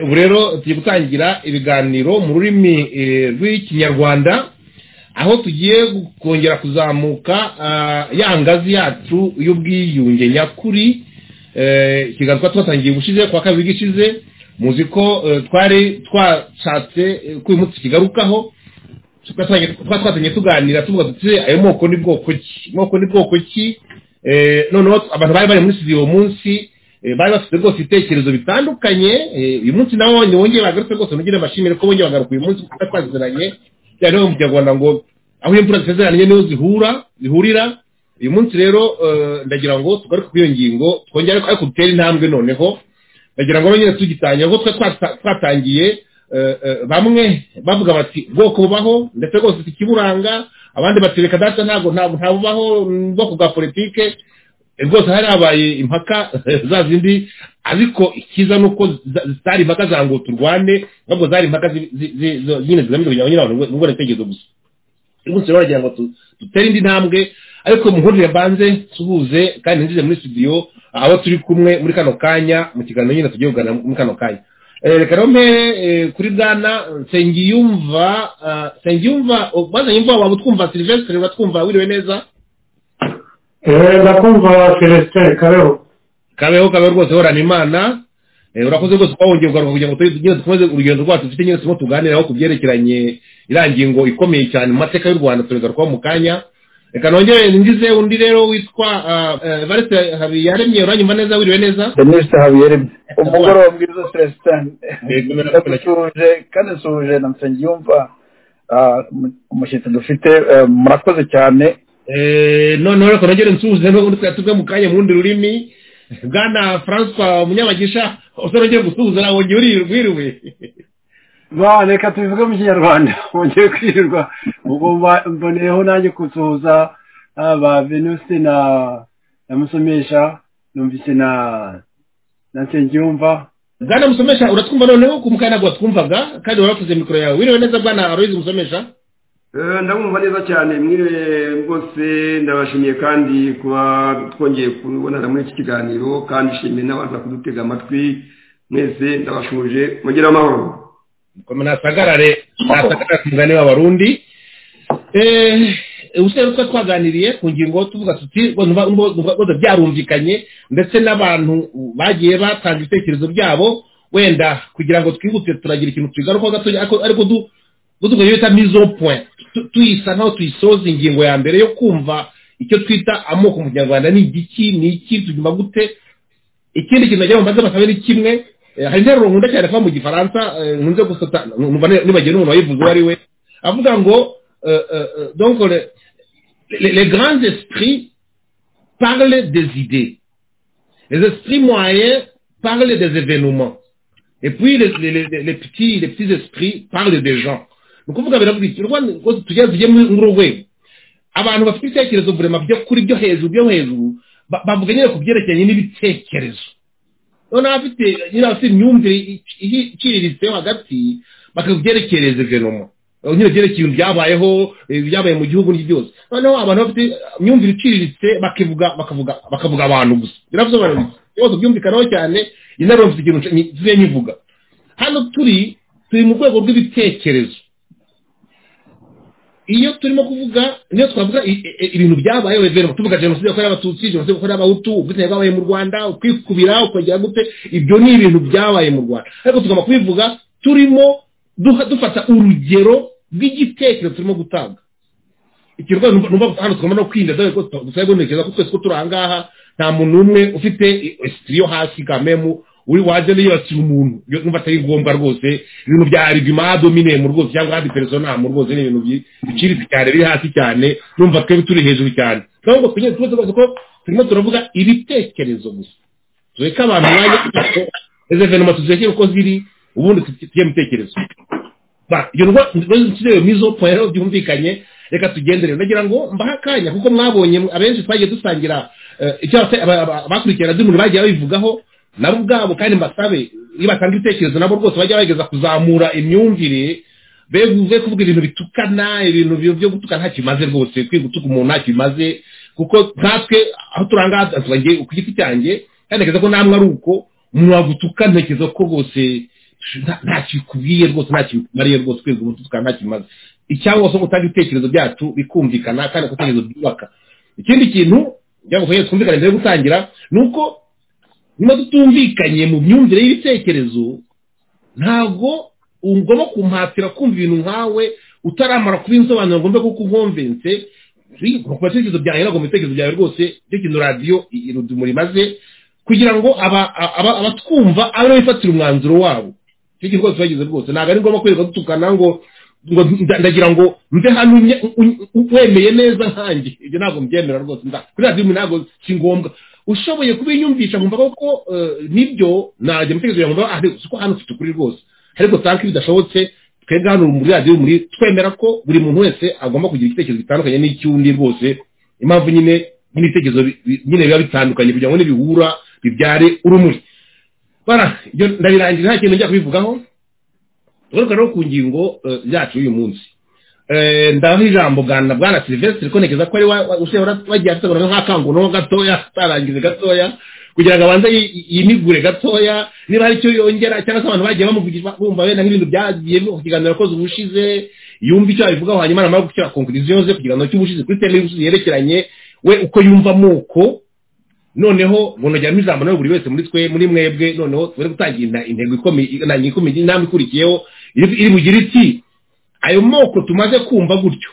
ubu rero tugiye gutangira ibiganiro mu rurimi rw'ikinyarwanda aho tugiye kongera kuzamuka ya ngazi yacu y'ubwiyunge nyakuri ikiganza twatangiye ubushize kwa kabiri gishize muzi ko twari twashatse ko uyu munsi kigarukaho twatangiye tuganira tuvuga tuti ayo moko ni bwoko ki moko ni bwoko ki noneho abantu bari bari muri studio uwo munsi bari bafite rwose ibitekerezo bitandukanye uyu munsi nawe wongeye bagarutse rwose ntugire amashimire ko bongeye bagaruka uyu munsi kuko twaziranye cyane mu kinyarwanda ngo aho imvura zisezeranye niho zihura zihurira uyu munsi rero ndagira ngo tugaruke kuri iyo ngingo twongere ariko dutere intambwe noneho ndagira ngo nyine tugitangira ngo twe twatangiye bamwe bavuga bati bwoko bubaho ndetse rwose tukiburanga abandi bati reka data ntabwo ntabwo bubaho ubwoko bwa politike rwose hari habaye impaka za zindi ariko icyiza ni uko zitari impaka za ngo turwane ntabwo zari impaka nyine zigamije kugira ngo nyirabantu bungurane ibitekerezo gusa uyu munsi rero wagira ngo dutere indi ntambwe ariko muhurire mbanze tubuze kandi nzize muri studio aho turi kumwe muri kano kanya mu kiganiro nyine tugiye kuganira muri kano kanya reka rero mpere kuri bwana nsengiyumva nsengiyumva bazanye imva waba utwumva silivesitiri watwumva wiriwe neza ndakumva celestin kabeho kabeho kabeho rwose horana imana urakoze rwose twawongeye ugaruka kugira ngo tugire dukomeze urugendo rwacu dufite nyine turimo tuganiraho ku byerekeranye iriya ngingo ikomeye cyane mu mateka y'u rwanda turigarukaho mu kanya reka nongere ngize undi rero witwa evariste habiyaremye uranyumva neza wiriwe neza evariste habiyaremye umugoroba mwiza celestin ndasuhuje kandi nsuhuje na nsengiyumva umushyitsi dufite murakoze cyane noneho reka nongere nsuhuze n'ubundi twari tuve mu kanya mu rundi rurimi bwana francois munyabagisha usa nongere gusuhuza nawe wongere wiriwe ba reka tubivuge mu kinyarwanda wongere kwirirwa ubwo mboneyeho nanjye gusuhuza ba venuste na na musomesha numvise na na nsengiyumva bwana musomesha uratwumva noneho ku mukanya ntabwo watwumvaga kandi warakoze mikoro yawe wiriwe neza bwana aloyizi musomesha ndabumva neza cyane mwiriwe rwose ndabashimiye kandi kuba twongeye kubonana muri iki kiganiro kandi ishimiye n'abantu kudutega amatwi mwese ndabashuje mugire amahoro nasagarare nasagarare ku mugani w'abarundi ubusitani twari twaganiriye ku ngingo tuvuga tuti rwose byarumvikanye ndetse n'abantu bagiye batanga ibitekerezo byabo wenda kugira ngo twihutire turagira ikintu tugarukaho gatoya ariko dukoresheje bita mizo point tuyisa naho tuyisoza ingingo ya mbere yo kumva icyo twita amoko mu kinyarwanda ni igiki ni iki tuguma gute ikindi kintu nagira ngo mbanze basabe ni kimwe hari interuro nkunda cyane kuba mu gifaransa nkunze gusota numva nibagiwe n'umuntu wayivuze uwo ari we avuga ngo donc les grands esprits parlent des idées les esprits moyens parlent des événements et puis les, les, les, les petits les petits esprits parlent des gens ni ukuvuga biravuga iki rwanda rwose tujya tujye muri uru rwego abantu bafite ibitekerezo burema byo kuri byo hejuru byo hejuru bavuga nyine ku byerekeranye n'ibitekerezo noneho abafite nyine abafite imyumvire iciriritse hagati bakabyerekereza venoma nyine byerekeye ibintu byabayeho byabaye mu gihugu n'ibyo byose noneho abantu bafite imyumvire iciriritse bakivuga bakavuga bakavuga abantu gusa birasobanura ibibazo byumvikanaho cyane inaruro mfite ikintu tugiye nyivuga hano turi turi mu rwego rw'ibitekerezo iyo turimo kuvuga niyo twavuga ibintu byabayeho evenema tuvuga jenoside yakorewe abatutsi jenoside yakorewe abahutu ubwitange bwabaye mu rwanda ukwikubira ukongera gute ibyo ni ibintu byabaye mu rwanda ariko tugomba kubivuga turimo dufata urugero rw'igitekerezo turimo gutanga ikirwa numva hano tugomba no kwirinda dore ko dusabe gutekereza ko twese ko turi aha ngaha nta muntu n'umwe ufite esitiri yo hasi kamemu uri waje niyo yasira umuntu numva atari ngombwa rwose ibintu bya argument dominemu rwose cyangwa andi personam rwose ni ibintu biciriritse cyane biri hasi cyane numva twebwe turi hejuru cyane ntabwo twigeze twese rwose ko turimo turavuga ibitekerezo gusa tureka abantu bajya izo venoma tuzekere uko ziri ubundi tujye mu bitekerezo iyo ndwara nshyireyo mizo rero byumvikanye reka tugendere ndagira ngo mbahe akanya kuko mwabonye abenshi twagiye dusangira icyo abakurikirana by'umuntu bagiye babivugaho nabo ubwabo kandi mbasabe iyo batanga ibitekerezo nabo rwose bajya bageza kuzamura imyumvire be kuvuga ibintu bitukana ibintu byo gutukana ntacyo bimaze rwose kwiga gutuka umuntu ntacyo bimaze kuko natwe aho turanga tubagiye ku giti cyanjye kandi ntekereza ko namwe ari uko umuntu wagutuka ntekereza ko rwose nta kikubwiye rwose nta kikumariye rwose kwezi ubu tukaba nta kimaze icyangwa se gutanga ibitekerezo byacu bikumvikana kandi ibitekerezo byubaka ikindi kintu byagufasha twumvikane mbere yo gutangira ni uko niba tutumvikanye mu myumvire y'ibitekerezo ntabwo ugomba kumpatira kumva ibintu nkawe utaramara kuba insobanuro ngombwa kuko uhomvense ku bitekerezo byawe ntabwo mu bitekerezo byawe rwose icyo kintu radiyo irudumura imaze kugira ngo abatwumva abe aribo bifatira umwanzuro wabo icyo kintu rwose bagize rwose ntabwo ari ngombwa kwereka dutukana ngo ndagira ngo mve hano wemeye neza nkange ibyo ntabwo mbyemera rwose kuri radiyo ntabwo si ngombwa ushoboye kubinyumvisha nkumva ko nibyo najya mu bitekerezo nkumva ah reka hano ufite ukuri rwose ariko tanki bidashobotse twebwe hano muri radiyo muri twemera ko buri muntu wese agomba kugira igitekerezo gitandukanye n'icy'undi rwose impamvu nyine n'ibitekerezo nyine biba bitandukanye kugira ngo nibihura bibyare urumuri ndabirangira nta kintu njya kubivugaho tugaruka rero ku ngingo yacu y'uyu munsi ndaho ijambo bwana bwana silivesitiri ko ntekereza ko ari wagiye ategura nk'akanguno gatoya atarangize gatoya kugira ngo abanze yimigure gatoya niba hari icyo yongera cyangwa se abantu bagiye bamuvugisha bumva wenda nk'ibintu byagiye ku kiganiro yakoze ubushize yumva icyo abivugaho hanyuma namara gukira konkuriziyo ze ku kiganiro cy'ubushize kuri teme y'ubushize yerekeranye we uko yumva amoko noneho ngo ntajyamo ijambo nawe buri wese muri twe muri mwebwe noneho tubare gutangira intego ikomeye inama ikurikiyeho iri bugira iti ayo moko tumaze kumva gutyo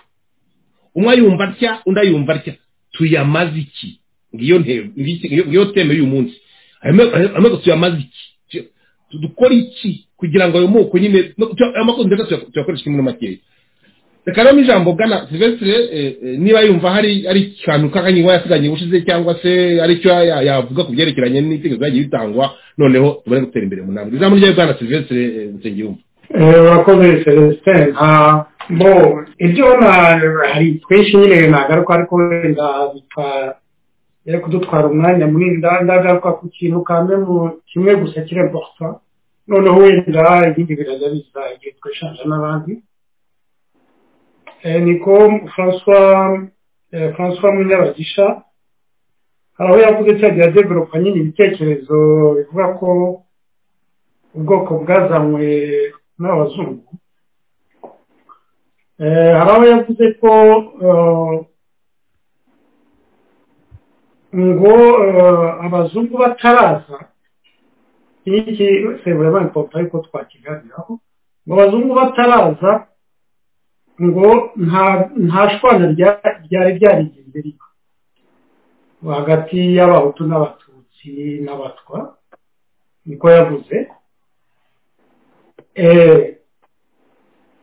umwe ayumva atya undi ayumva atya tuyamaze iki ngiyo teme y'uyu munsi ayo moko tuyamaze iki dukora iki kugira ngo ayo moko nyine ayo moko nziza tuyakoresha muri makeya reka rero ijambo bwana silvestre niba yumva hari ari ikintu k'akanyigo yasiganye ubushize cyangwa se ari cyo yavuga ku byerekeranye n'ibitekerezo byagiye bitangwa noneho tubone gutera imbere mu nama ijambo rya bwana silvestre nsengiyumva urakoze celestin bo ibyo hari twinshi nyine nagaruka ariko wenda bitagera kudutwara umwanya munini ndagaruka ku kintu kamwe mu kimwe gusa kiri important noneho wenda ibindi birajya biza igihe twishanje n'abandi niko francois francois munyabagisha hari aho yavuze cyagiye adevelopa nyine ibitekerezo bivuga ko ubwoko bwazanywe n'abazungu hari aho yavuze ko ngo abazungu bataraza iki sebura banki ariko twakiganiraho ngo abazungu bataraza ngo nta shwana ryari ryarigeze riba hagati y'abahutu n'abatutsi n'abatwa niko yavuze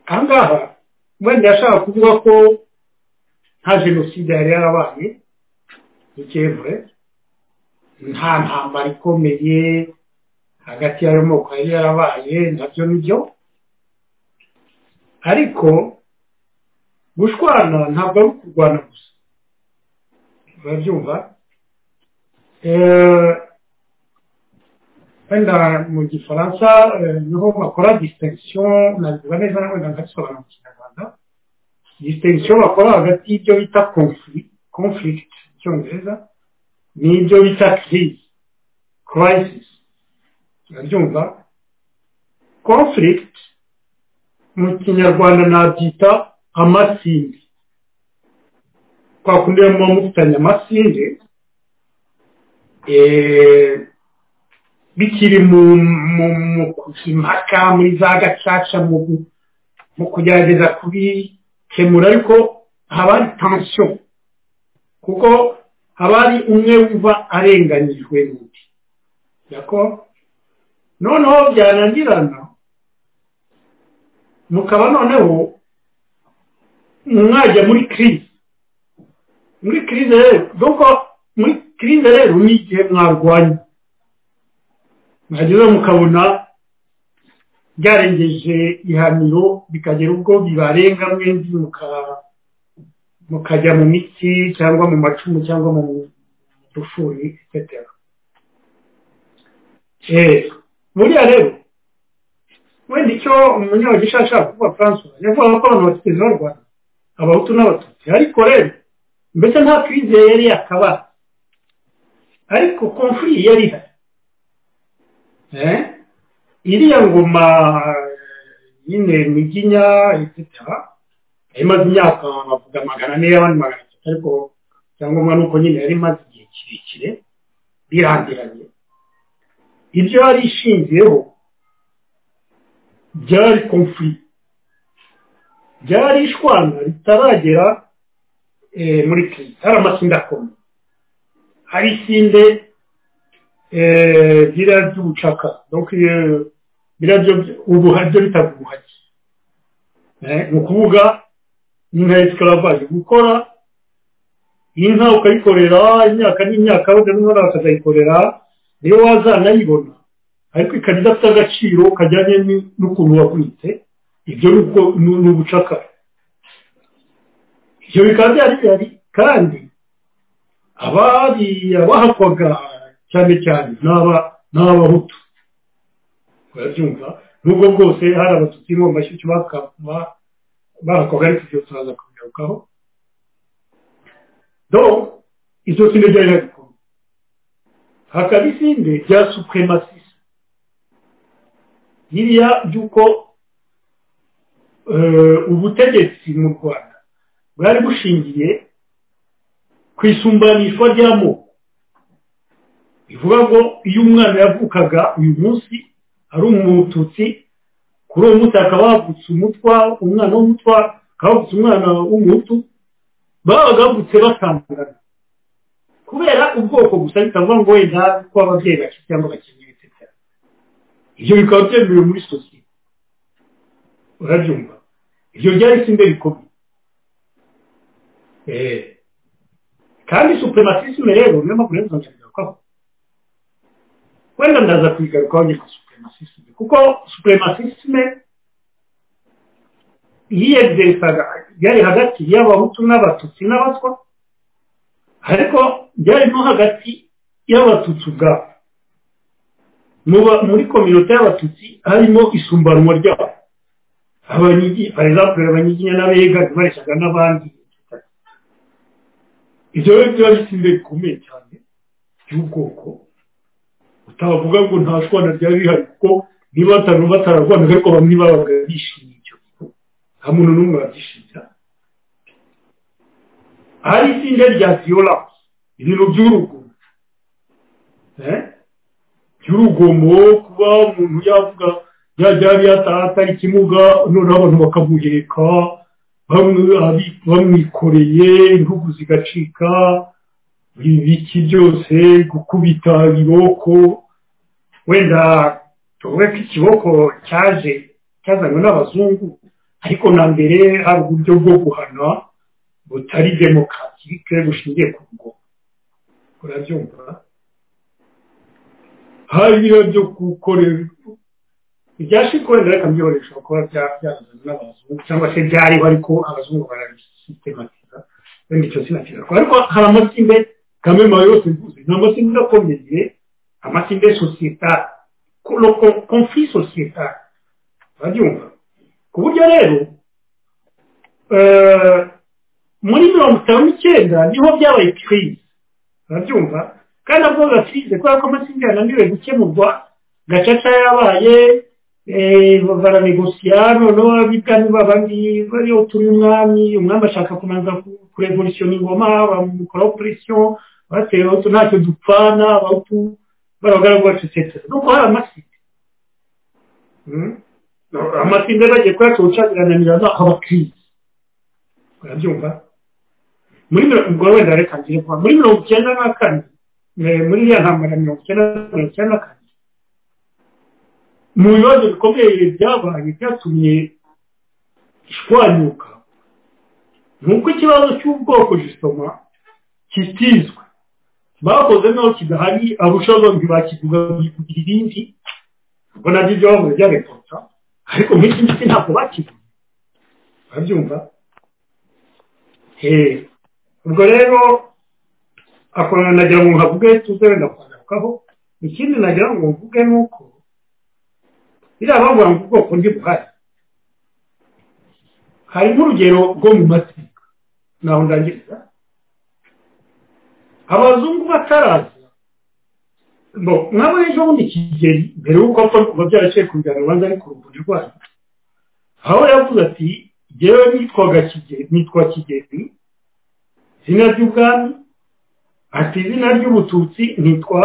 aha ngaha wenda yashaka kuvuga ko nta jenoside yari yarabaye dukebure nta ntambara ikomeye hagati y'ayo moko yari yarabaye nabyo nibyo ariko gushwana ntabwo ari ukurwana gusa urabyumva wenda mu gifaransa niho bakora disitensiyo nabivuga neza na wenda nkabisobanura mu kinyarwanda disitensiyo bakora hagati y'ibyo bita conflict icyongereza n'ibyo bita crise crisis urabyumva conflict mu kinyarwanda nabyita amasinde twakundi muba mufitanye amasinde bikiri mu impaka muri za gacaca mu kugerageza kubikemura ariko haba hari tansiyo kuko haba hari umwe wumva arenganyijwe n'undi noneho byananirana mukaba noneho mwajya muri kirize muri kirize rero muri kirize rero ni igihe mwarwanya mwagezeho mukabona byarengeje ihaniro bikagera ubwo bibarenga mwembi mukajya mu mitsi cyangwa mu macumu cyangwa mu dufuri eee buriya rero wenda icyo umunyabagisha ashaka kuvuga francois yavuga ko abantu bafite z'u rwanda abahutu n'abatutsi ariko rero mbese nta kirize yari yakabara ariko konfuri yari ihari iriya ngoma nyine miginya etsetera imaze imyaka bavuga magana ane y'abandi magana atatu ariko icyangombwa ni uko nyine yari imaze igihe kirekire birangiranye ibyo yari ishingiyeho byari komfi byari ishwana ritaragera muri kiri hari amatsinda akomeye hari isinde biriya by'ubucaka biriya byo ubuhari byo bitaga ubuhaki ni ukuvuga inka esikaravage gukora inka ukayikorera imyaka n'imyaka wenda n'umwana bakazayikorera niyo wazanayibona ariko ikaba idafite agaciro kajyanye n'ukuntu wagwitse ibyo ni ubucakara ibyo bikaba byari bihari kandi abahakwaga cyane cyane ni abahutu urabyumva nubwo bwose hari abatutsi mu mashyushyu bahakwaga ariko ibyo turaza kubigarukaho do izo sinde byari bikomeye hakaba isinde rya supremasisi biriya by'uko ubutegetsi mu rwanda bwari bushingiye ku isumbanishwa ry'amoko bivuga ngo iyo umwana yavukaga uyu munsi ari umututsi kuri uwo munsi hakaba havutse umutwa umwana w'umutwa hakaba havutse umwana w'umutu babaga bavutse batangana kubera ubwoko gusa bitavuga ngo wenda ko ababyeyi bake cyangwa bakenyeye etc ibyo bikaba byemewe muri sosiyete urabyumva ibyo byari isinde bikomeye kandi supremasisme rero niyo mpamvu rero nzabigarukaho wenda ndaza kuyigarukaho njye ku supremasisme kuko supremasisme yiyegzesaga byari hagati y'abahutu n'abatutsi n'abatwa ariko byari no hagati y'abatutsi ubwabo muri kominote y'abatutsi harimo isumbanwa ryabo abanyigi par exemple abanyiginya n'abega bareshyaga n'abandi ibyo rero biba bitsinze bikomeye cyane by'ubwoko utavuga ngo nta shwana ryari rihari kuko niba batanu batararwanaga ariko bamwe babaga bishimiye icyo gihe nta muntu n'umwe wabyishimira hari itsinda rya viyoranse ibintu by'urugomo by'urugomo kuba umuntu yavuga yajya yataha atari ikimuga noneho abantu bakamuheka bamwikoreye intugu zigacika ibiki byose gukubita ibiboko wenda tuvuge ko ikiboko cyaje cyazanywe n'abazungu ariko na mbere hari uburyo bwo guhana butari demokatirike bushingiye ku rugo urabyumva hari byo gukorera ibyashyizwe wenda reka mbyoresha kuba byazanye n'abazungu cyangwa se byariho ariko abazungu barabisitematiza wenda icyo sinakigaruka ariko hari amatsinda kamwe mawe yose mvuze ni amatsinda akomeye amatsinda sosiyetari konfi sosiyetari urabyumva ku buryo rero muri mirongo itanu n'icyenda niho byabaye kirize urabyumva kandi avuga kirize kubera ko amatsinda yananiwe gukemurwa gacaca yabaye baranegosiya noneho abitani babandi bariho turi umwami umwami ashaka kubanza kurevolisiyo ingoma bamukoraho puresiyo batewe utu ntacyo dupfana abahutu barabagaragu bacu etsetera nuko hari amatsinda amatsinda bagiye kuyaca ubucagirananira haba kirize urabyumva muri mirongo wenda reka ngire kuba muri mirongo icyenda na kane muri iriya ntambara mirongo icyenda mirongo icyenda na kane mu bibazo bikomeye byabaye byatumye ishwanyuka ni uko ikibazo cy'ubwoko gisoma kitizwe bakoze naho kidahari abushaho ntibakivuga kugira ibindi ubwo nabyo ibyo bavuze byarepota ariko nk'iki ngiki ntabwo bakivuga urabyumva ubwo rero akorana nagira ngo nkavuge tuze wenda kwagarukaho ikindi nagira ngo mvuge ni uko biriya bavuga ngo ubwoko ndi buhari hari nk'urugero rwo mu mateka naho ndangiriza abazungu bataraza nabo ejo bundi kigeli mbere y'uko apfa kuba byaraciye ku njyana urubanza ari ku ruguri rwayo aho yavuze ati yewe nitwaga kigeli nitwa kigeli izina ry'ubwami ati izina ry'ubututsi nitwa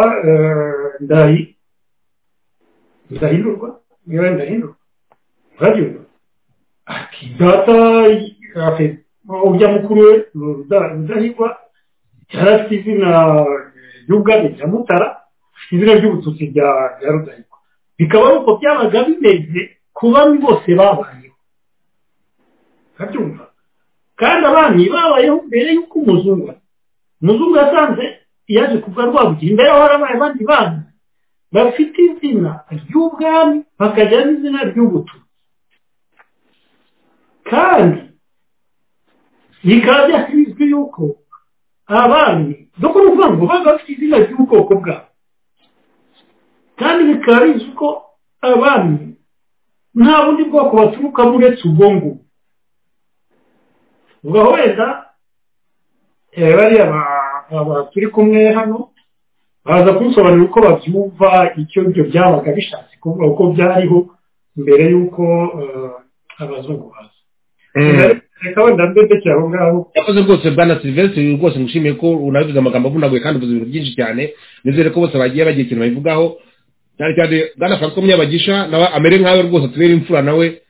ndayi ndahindurwa yewe ndahindurwa uraryoherwa ati data ujya mukuru we rudahigwa yari afite izina ry'ubwami rya mutara izina ry'ubututsi rya rudahigwa bikaba ari uko byabaga bimeze ku bami bose babayeho urabyumva kandi abami babayeho mbere y'uko umuzungu umuzungu yasanze yaje kuva rwabugira imbere aho harabaye abandi bana bafite izina ry'ubwami bakagira n'izina ry'ubututsi kandi bikaba byashyizwe yuko abami no ni ukuvuga ngo baba bafite izina ry'ubwoko bwabo kandi bikaba bizwi ko abami nta bundi bwoko baturukamo uretse ubwo ngubwo ubwo wenda bariya turi kumwe hano baza kumusobanurira uko babyumva icyo ibyo byabaga bishatse kuvuga uko byariho mbere y'uko abazungu baza reka wenda mbebekera aho ngaho yakoze rwose bwana silvestre rwose ngushimiye ko unabivuze amagambo avunaguye kandi uvuze ibintu byinshi cyane nizere ko bose bagiye bagira ikintu babivugaho cyane cyane bwana franco munyabagisha nawe amere nkawe rwose atubere imfura nawe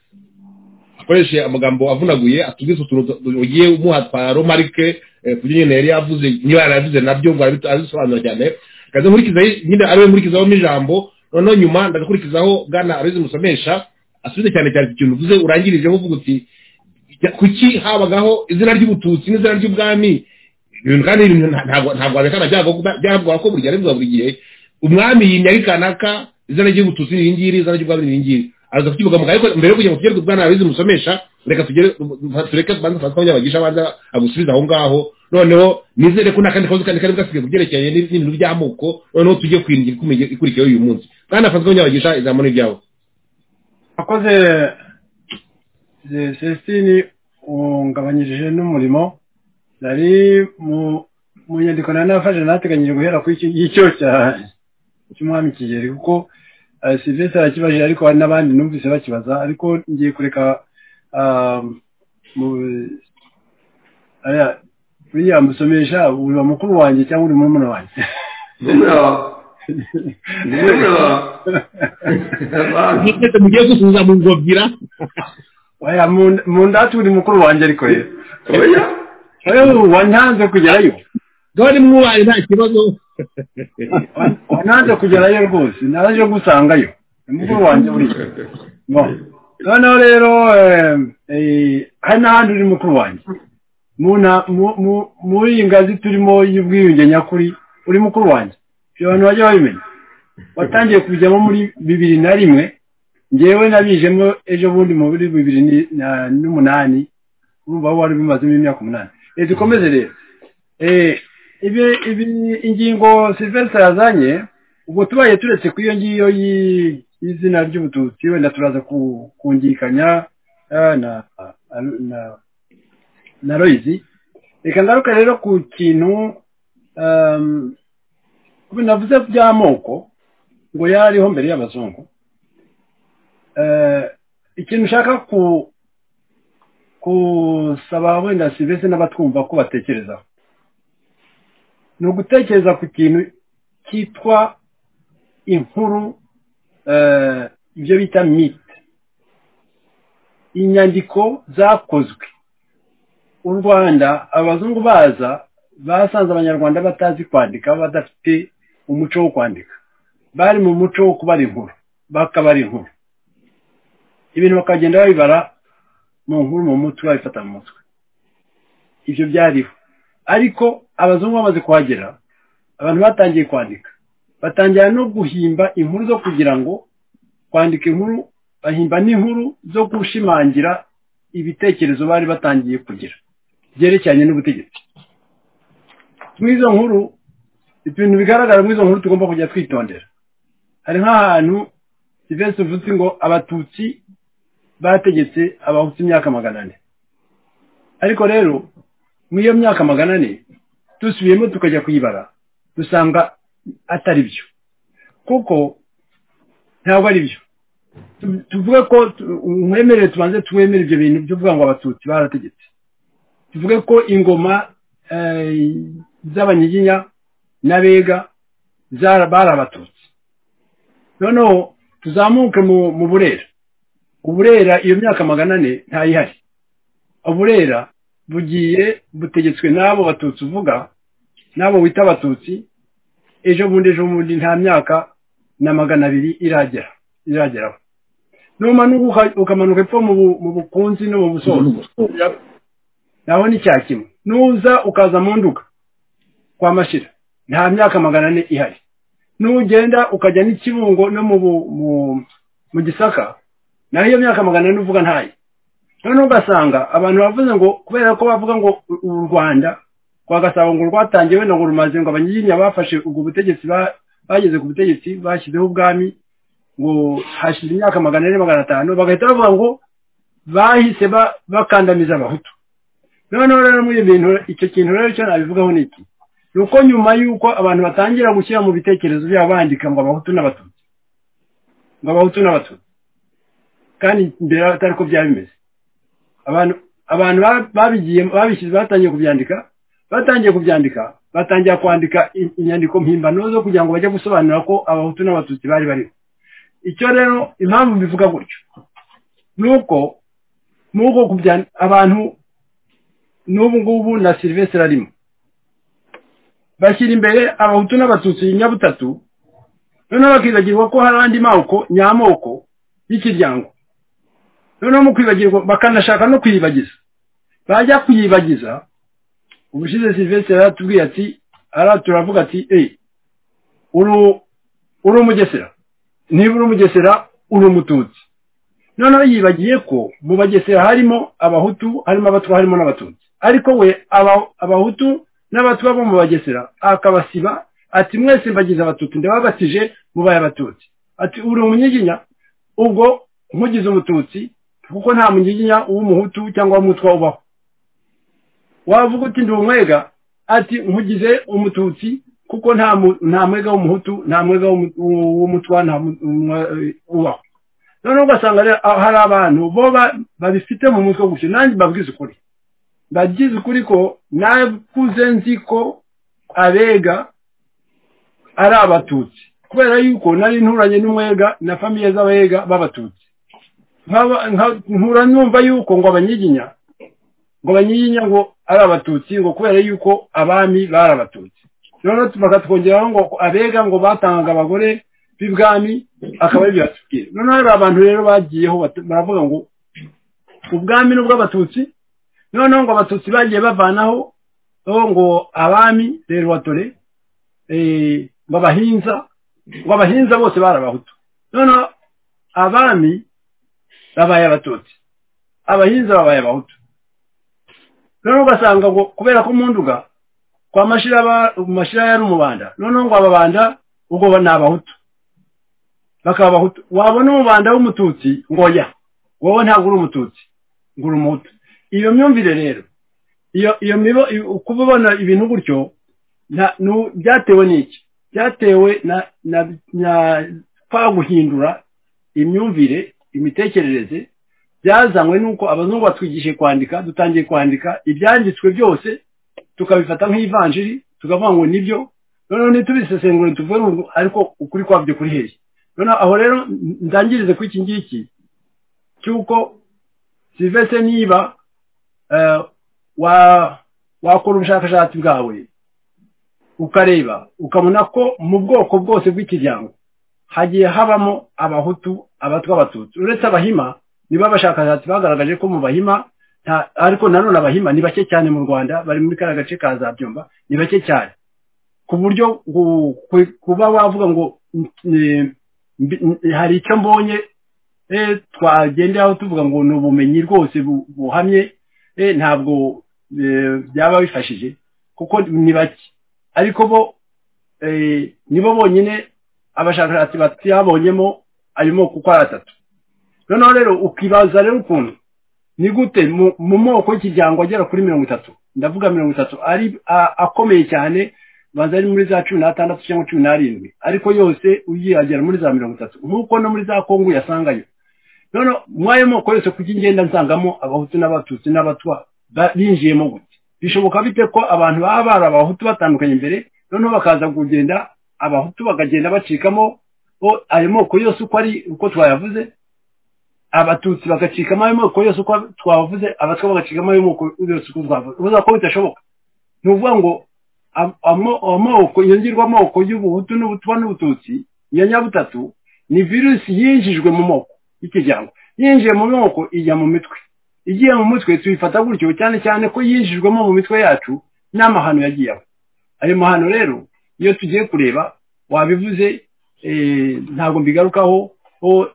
akoreshe amagambo avunaguye atubwise utuntu ugiye umuha twa romarike ku nyine yari yavuze niba yarabivuze nabyo ngo arabisobanura cyane kaza nkurikiza nyine ariwe nkurikizaho n'ijambo noneho nyuma ndagakurikizaho bwana abizi musomesha asubize cyane cyane ikintu uvuze urangirijeho uvuga uti kuki habagaho izina ry'ubututsi n'izina ry'ubwami ibintu kandi ntabwo wabikana byavuga ko buri gihe arivuga buri gihe umwami yimya ari kanaka izina ry'ubututsi ni ngiri izina ry'ubwami ni ngiri araza kukivuga mu ariko mbere yo kujya mu kigero bwana abizi musomesha reka tugere tureke kubanza fatwa y'abagisha abanza agusubiza aho ngaho noneho nizere ko n'akandi kabazo kandi kari bwasigaye kubyerekeye n'ibintu by'amoko noneho tujye kwiringira ikurikiyeho uyu munsi bwana fatwa y'abagisha izamu n'ibyawe akoze celestine ungabanyirije n'umurimo nari mu nyandiko nari nafashe nateganyije guhera kuri iki ngicyo cy'umwami kigeri kuko silvestre arakibajije ariko hari n'abandi numvise bakibaza ariko ngiye kureka buriya musomesha uba mukuru wanjye cyangwa uri murumuna wanjye mugiye gusubiza mu ngobwira waya mu ndatu uri mukuru wanjye ariko rero wanyanze kugerayo dore mwubaye nta kibazo wananze kugerayo rwose naje gusangayo umukuru wanjye buriya noneho rero hari n'ahandi uri mukuru wanjye muri iyi ngazi turimo y'ubwiyunge nyakuri uri mukuru wanjye ibyo abantu bajya babimenya watangiye kujyamo muri bibiri na rimwe ngewe nabijemo ejo bundi muri bibiri n'umunani urumva wari bimazemo imyaka umunani reka dukomeze rero ingingo silvestre yazanye ubwo tubaye turetse ku iyo ngiyo y'izina ry'ubututsi wenda turaza kungikanya na royizi reka ngaruka rero ku kintu navuze by'amoko ngo yariho mbere y'abazungu ikintu ushaka gusaba wenda silvestre n'abatwumva ko batekerezaho ni ugutekereza ku kintu cyitwa inkuru ibyo bita mite inyandiko zakozwe u rwanda abazungu baza basanze abanyarwanda batazi kwandika badafite umuco wo kwandika bari mu muco wo kubara inkuru bakabara inkuru ibintu bakagenda babibara mu nkuru mu mutwe babifata mu mutwe ibyo byariho ariko abazungu bamaze kuhagera abantu batangiye kwandika batangira no guhimba inkuru zo kugira ngo kwandika inkuru bahimba n'inkuru zo gushimangira ibitekerezo bari batangiye kugira byerekeranye n'ubutegetsi muri izo nkuru ibintu bigaragara muri izo nkuru tugomba kujya twitondera hari nk'ahantu sivesi uvuze ngo abatutsi bategetse abahutse imyaka magana ane ariko rero muri iyo myaka magana ane dusubiyemo tukajya kuyibara dusanga atari byo kuko ntabwo ari byo tuvuge ko umwemere tubanze tuwemere ibyo bintu byo kuvuga ngo abatutsi barategetse tuvuge ko ingoma z'abanyiginya n'abega bari abatutsi noneho tuzamuke mu burera uburera iyo myaka magana ane ntayihari uburera bugiye butegetswe n'abo batutsi uvuga n'abo wita abatutsi ejo bundi ejo bundi nta myaka na magana abiri iragera irageraho numanuka ukamanuka epfo mu bukunzi no mu busozi naho ni cya kimwe nuza ukaza mu nduga kwa mashira nta myaka magana ane ihari nugenda ukajya n'ikibungo no mu gisaka naho iyo myaka magana ane uvuga ntayo noneho ugasanga abantu bavuze ngo kubera ko bavuga ngo u rwanda kwa gasabo ngo rwatangiye wenda ngo rumaze ngo abanyiginya bafashe ubwo butegetsi bageze ku butegetsi bashyizeho ubwami ngo hashize imyaka magana ane magana atanu bagahita bavuga ngo bahise bakandamiza abahutu noneho rero muri ibi bintu icyo kintu rero cyo nabivugaho ni iki ni uko nyuma y'uko abantu batangira gushyira mu bitekerezo byabo bandika ngo abahutu n'abatutsi ngo abahutu n'abatutsi kandi mbere atari ko byari bimeze abantu abantu babigiye batangiye kubyandika batangiye kubyandika batangira kwandika inyandiko mpimbano zo kugira ngo bajye gusobanura ko abahutu n'abatutsi bari bariho icyo rero impamvu bivuga gutyo ni uko n'uko abantu n'ubu ngubu na silivesire arimo bashyira imbere abahutu n'abatutsi nyabutatu noneho bakibagirwa ko hari andi moko nyamoko y'ikiryango noneho mu kwibagirwa bakanashaka no kuyibagiza bajya kuyibagiza ubushize silvestre aratubwiye ati turavuga ati eee uri umugesera niba uri umugesera uri umututsi noneho yibagiye ko mu bagesera harimo abahutu harimo abatwa harimo n'abatutsi ariko we abahutu n'abatwa bo mu bagesera akabasiba ati mwese mbagize abatutsi ndababatije mubaye abatutsi ati uri umunyiginya ubwo nkugize umututsi kuko nta munyiginya w'umuhutu cyangwa w'umutwa ubaho wavuga uti ndi umwega ati nkugize umututsi kuko nta mwega w'umuhutu nta mwega w'umutwa nta ubaho noneho ugasanga hari abantu bo babifite mu mutwe gutyo nanjye mbabwize ukuri mbabwize ukuri ko nakuze nzi ko abega ari abatutsi kubera yuko nari nturanye n'umwega na famiye z'abega b'abatutsi nkura numva yuko ngo abanyiginya ngo banyiginya ngo ari abatutsi ngo kubera yuko abami bari abatutsi noneho bakatwongeraho ngo abega ngo batangaga abagore b'ibwami akaba aribyo batubwira noneho hari abantu rero bagiyeho baravuga ngo ubwami ni ubw'abatutsi noneho ngo abatutsi bagiye bavanaho ngo abami rero watore ngo abahinza ngo abahinza bose bari abahutu noneho abami babaye abatutsi abahinza babaye abahutu noneho ugasanga ngo kubera ko munduga kwa mashira yari umubanda noneho ngo ababanda ubwo ni abahutu bakaba abahutu wabona umubanda w'umututsi ngo ya wowe ntabwo uri umututsi ngo uri umuhutu iyo myumvire rero iyo mibo kuba ubona ibintu gutyo byatewe n'iki byatewe kwa guhindura imyumvire imitekerereze byazanywe nuko abazungu batwigishije kwandika dutangiye kwandika ibyanditswe byose tukabifata nk'ivanjiri tukavuga ngo nibyo noneho ntitubisesengure tuvuge ngo ariko ukuri kwabyo kuri hehe noneho aho rero ndangirize ku iki ngiki cy'uko sivese niba wakora ubushakashatsi bwawe ukareba ukabona ko mu bwoko bwose bw'ikiryango hagiye habamo abahutu abatwa abatutsi uretse abahima niba abashakashatsi bagaragaje ko mu bahima ariko nanone abahima ni bake cyane mu rwanda bari muri kariya gace ka za byumba ni bake cyane ku buryo kuba wavuga ngo hari icyo mbonye twagenderaho tuvuga ngo ni ubumenyi rwose buhamye ntabwo byaba bifashije kuko ni bake ariko bo nibo bonyine abashakashatsi batabonyemo arimo kuko ari atatu noneho rero ukibaza rero ukuntu ni gute mu moko y'ikiryango agera kuri mirongo itatu ndavuga mirongo itatu ari akomeye cyane banza ari muri za cumi n'atandatu cyangwa cumi n'arindwi ariko yose uyihagera muri za mirongo itatu nk'uko no muri za kongo uyasangayo none mwayo moko yose kujya ingenda nsangamo abahutu n'abatutsi n'abatwa binjiyemo gute bishoboka bite ko abantu baba bari abahutu batandukanye imbere noneho bakaza kugenda abahutu bakagenda bacikamo ayo moko yose uko ari uko twayavuze abatutsi bagacikamo ayo moko yose uko twavuze abatwa bagacikamo ayo moko yose uko twavuze uvuga ko bidashoboka ni ukuvuga ngo amoko yongerwa amoko y'ubuhutu n'ubutwa n'ubututsi ya nyabutatu ni virusi yinjijwe mu moko y'ikigango yinjiye mu moko ijya mu mitwe igiye mu mutwe tuyifata gutyo cyane cyane ko yinjijwemo mu mitwe yacu n'amahano yagiyeho ayo mahano rero iyo tugiye kureba wabivuze ntabwo mbigarukaho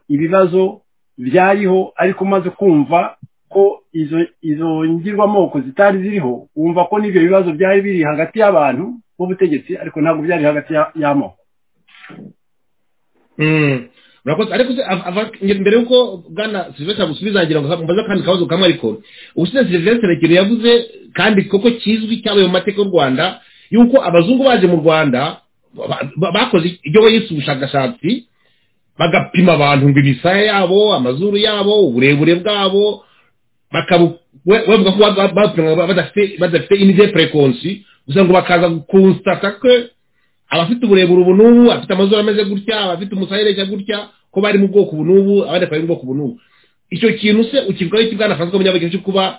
ibibazo byariho ariko umaze kumva ko izo izo ngirwamoko zitari ziriho wumva ko n'ibyo bibazo byari biri hagati y'abantu b'ubutegetsi ariko ntabwo byari hagati y'amoko ariko mbere y'uko bwana silivesitire agusubiza ngira ngo mbaze akandi kabazo kamwe ariko ubusize silivesitire ikintu yavuze kandi koko kizwi cyabaye mu mateka y'u rwanda y'uko abazungu baje mu rwanda bakoze ibyo yise ubushakashatsi bagapima abantu ngo imisaya yabo amazuru yabo uburebure bwabo bavuga ko badafite inide perekonsi gusa ngo bakaza kunsitata ko abafite uburebure ubu n'ubu afite amazuru ameze gutya abafite umusayireje gutya ko bari mu bwoko ubu n'ubu abandi bari mu bwoko ubu n'ubu icyo kintu se ukivugaho iki bwana francois munyabageni cyo kuba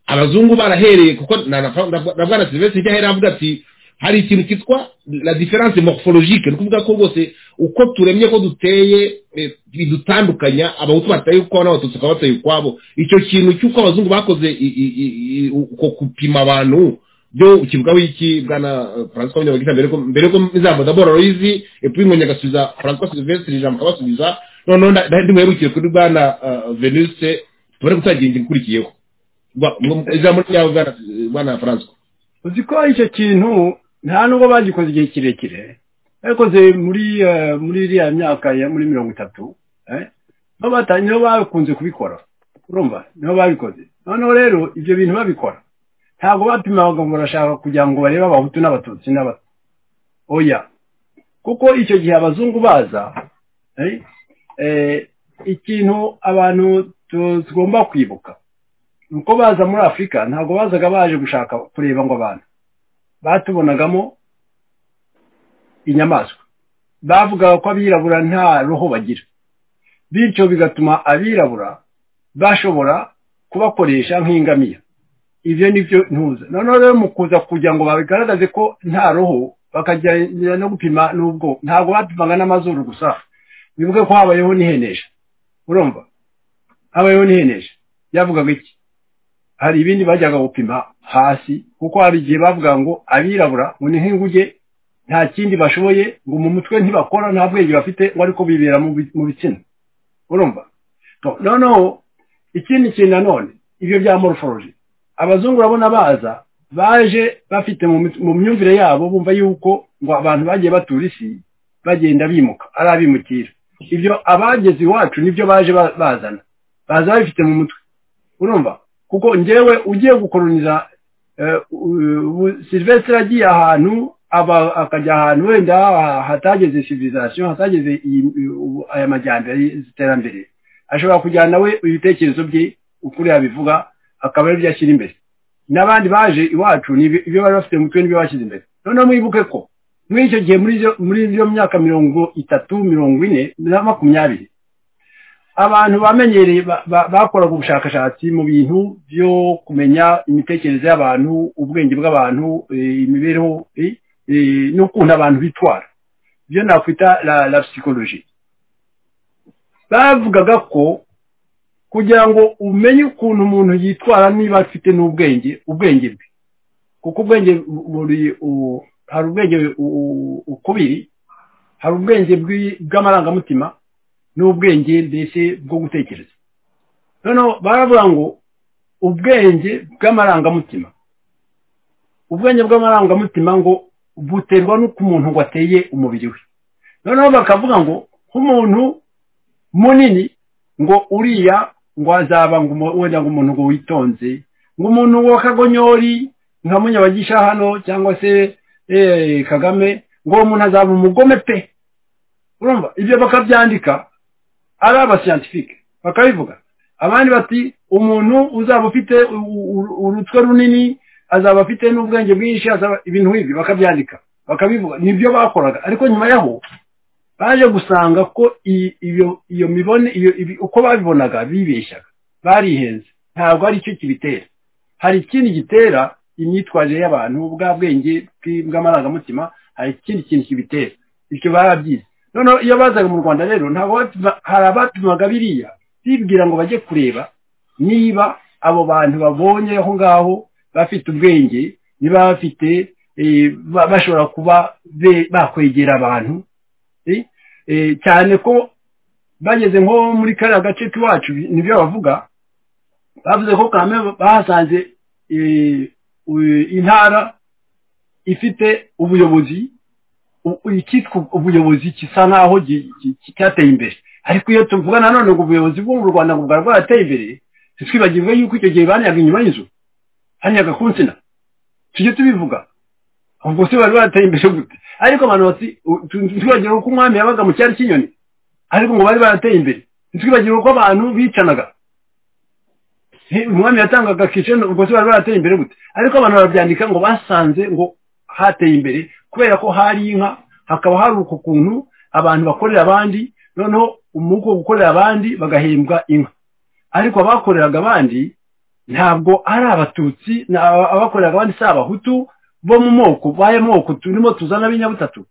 abazungu barahereye kuko na bwana silvestre ijya ahera avuga ati hari ikintu cyitwa la diferanse morphologique ni ukuvuga ko rwose uko turemye ko duteye bidutandukanya abahutu bataye ukwabo n'abatutsi bakaba bataye ukwabo icyo kintu cy'uko abazungu bakoze uko gupima abantu byo ukivugaho iki bwana francois munyabagita mbere ko izambaza boroyizi epuwi ngo nyagasubiza francois silvestre ijambo akabasubiza noneho ndimuherukiye kuri bwana venise tubone gutangira ingingo ikurikiyeho ijambo ryawe bwana francois uzi ko icyo kintu nta nubwo bagikoze igihe kirekire babikoze muri muri iriya myaka ya muri mirongo itatu niho bakunze kubikora urumva niho babikoze noneho rero ibyo bintu babikora ntabwo bapimaga ngo barashaka kugira ngo barebe abahutu n'abatutsi n'abatutsi oya kuko icyo gihe abazungu baza ikintu abantu tugomba kwibuka ni uko baza muri afurika ntabwo bazaga baje gushaka kureba ngo abantu batubonagamo inyamaswa bavugaga ko abirabura nta roho bagira bityo bigatuma abirabura bashobora kubakoresha nk'ingamiya ibyo ni byo ntuza noneho rero mu kuza kugira ngo babigaragaze ko nta roho bakajya no gupima n'ubwo ntabwo bapimaga n'amazuru gusa bivuge ko habayeho n'ihenesha urumva habayeho n'ihenesha byavugaga iki hari ibindi bajyaga gupima hasi kuko hari igihe bavuga ngo abirabura ngo ni nk'inguge nta kindi bashoboye ngo mu mutwe ntibakora nta bwenge bafite ngo ariko bibera mu bitsina urumva noneho ikindi kintu nanone ibyo bya morphology abazungu urabona baza baje bafite mu myumvire yabo bumva yuko ngo abantu bagiye batura isi bagenda bimuka ari abimukira ibyo abageze iwacu nibyo baje bazana baza babifite mu mutwe urumva kuko ngewe ugiye gukoroniza silvestre agiye ahantu akajya ahantu wenda hatageze civilisation hatageze aya majyambere iterambere ashobora kujyana we ibitekerezo bye ukuri yabivuga akaba aribyo ashyira imbere n'abandi baje iwacu ibyo bari bafite mutwe n'ibyo bashyize imbere noneho mwibuke ko muri icyo gihe muri iyo myaka mirongo itatu mirongo ine na makumyabiri abantu bamenyereye bakoraga ubushakashatsi mu bintu byo kumenya imitekerereze y'abantu ubwenge bw'abantu imibereho n'ukuntu abantu bitwara ibyo nakwita la psikoloji bavugaga ko kugira ngo umenye ukuntu umuntu yitwara niba afite n'ubwenge ubwenge bwe kuko ubwenge buri hari ubwenge ukubiri hari ubwenge bw'amarangamutima n'ubwenge mbese bwo gutekereza noneho baravuga ngo ubwenge bw'amarangamutima ubwenge bw'amarangamutima ngo buterwa n'uko umuntu ngo ateye umubiri we noneho bakavuga ngo nk'umuntu munini ngo uriya ngo azaba wenda ngo umuntu ngo witonze ngo umuntu wa kagonyori nka munyabagisha hano cyangwa se eee kagame ngo umuntu azaba umugome pe urumva ibyo bakabyandika ari abasiyantifike bakabivuga abandi bati umuntu uzaba ufite urutwe runini azaba afite n'ubwenge bwinshi azaba ibintu nk'ibi bakabyandika bakabivuga nibyo bakoraga ariko nyuma yaho baje gusanga ko iyo mibone uko babibonaga bibeshyaga barihenze ntabwo ari cyo kibitera hari ikindi gitera imyitwarire y'abantu bwa bwenge bw'amarangamutima hari ikindi kintu kibitera bityo barabyize noneho iyo bazaga mu rwanda rero ntabwo hari abapimaga biriya bibwira ngo bajye kureba niba abo bantu babonye aho ngaho bafite ubwenge niba bafite bashobora kuba bakwegera abantu cyane ko bageze nko muri kariya gace k'iwacu nibyo bavuga bavuze ko kame bahasanze intara ifite ubuyobozi icyitwa ubuyobozi gisa nk'aho cyateye imbere ariko iyo tuvuga nanone ngo ubuyobozi bwo mu rwanda bwari bwarateye imbere ntitwibagirwe yuko icyo gihe banyaga inyuma y'inzu hanyaga ku nsina tujye tubivuga ubwo se bari barateye imbere gute ariko abantu bati ntitwibagirwe ko umwami yabaga mu cyari cy'inyoni ariko ngo bari barateye imbere ntitwibagirwe ko abantu bicanaga umwami yatangaga kiceno ubwo se bari barateye imbere gute ariko abantu barabyandika ngo basanze ngo hateye imbere kubera ko hari inka hakaba hari uku kuntu abantu bakorera abandi noneho umwuka wo gukorera abandi bagahembwa inka ariko abakoreraga abandi ntabwo ari abatutsi abakoreraga abandi si abahutu bo mu moko baye moko turimo tuzana b'inyabutatu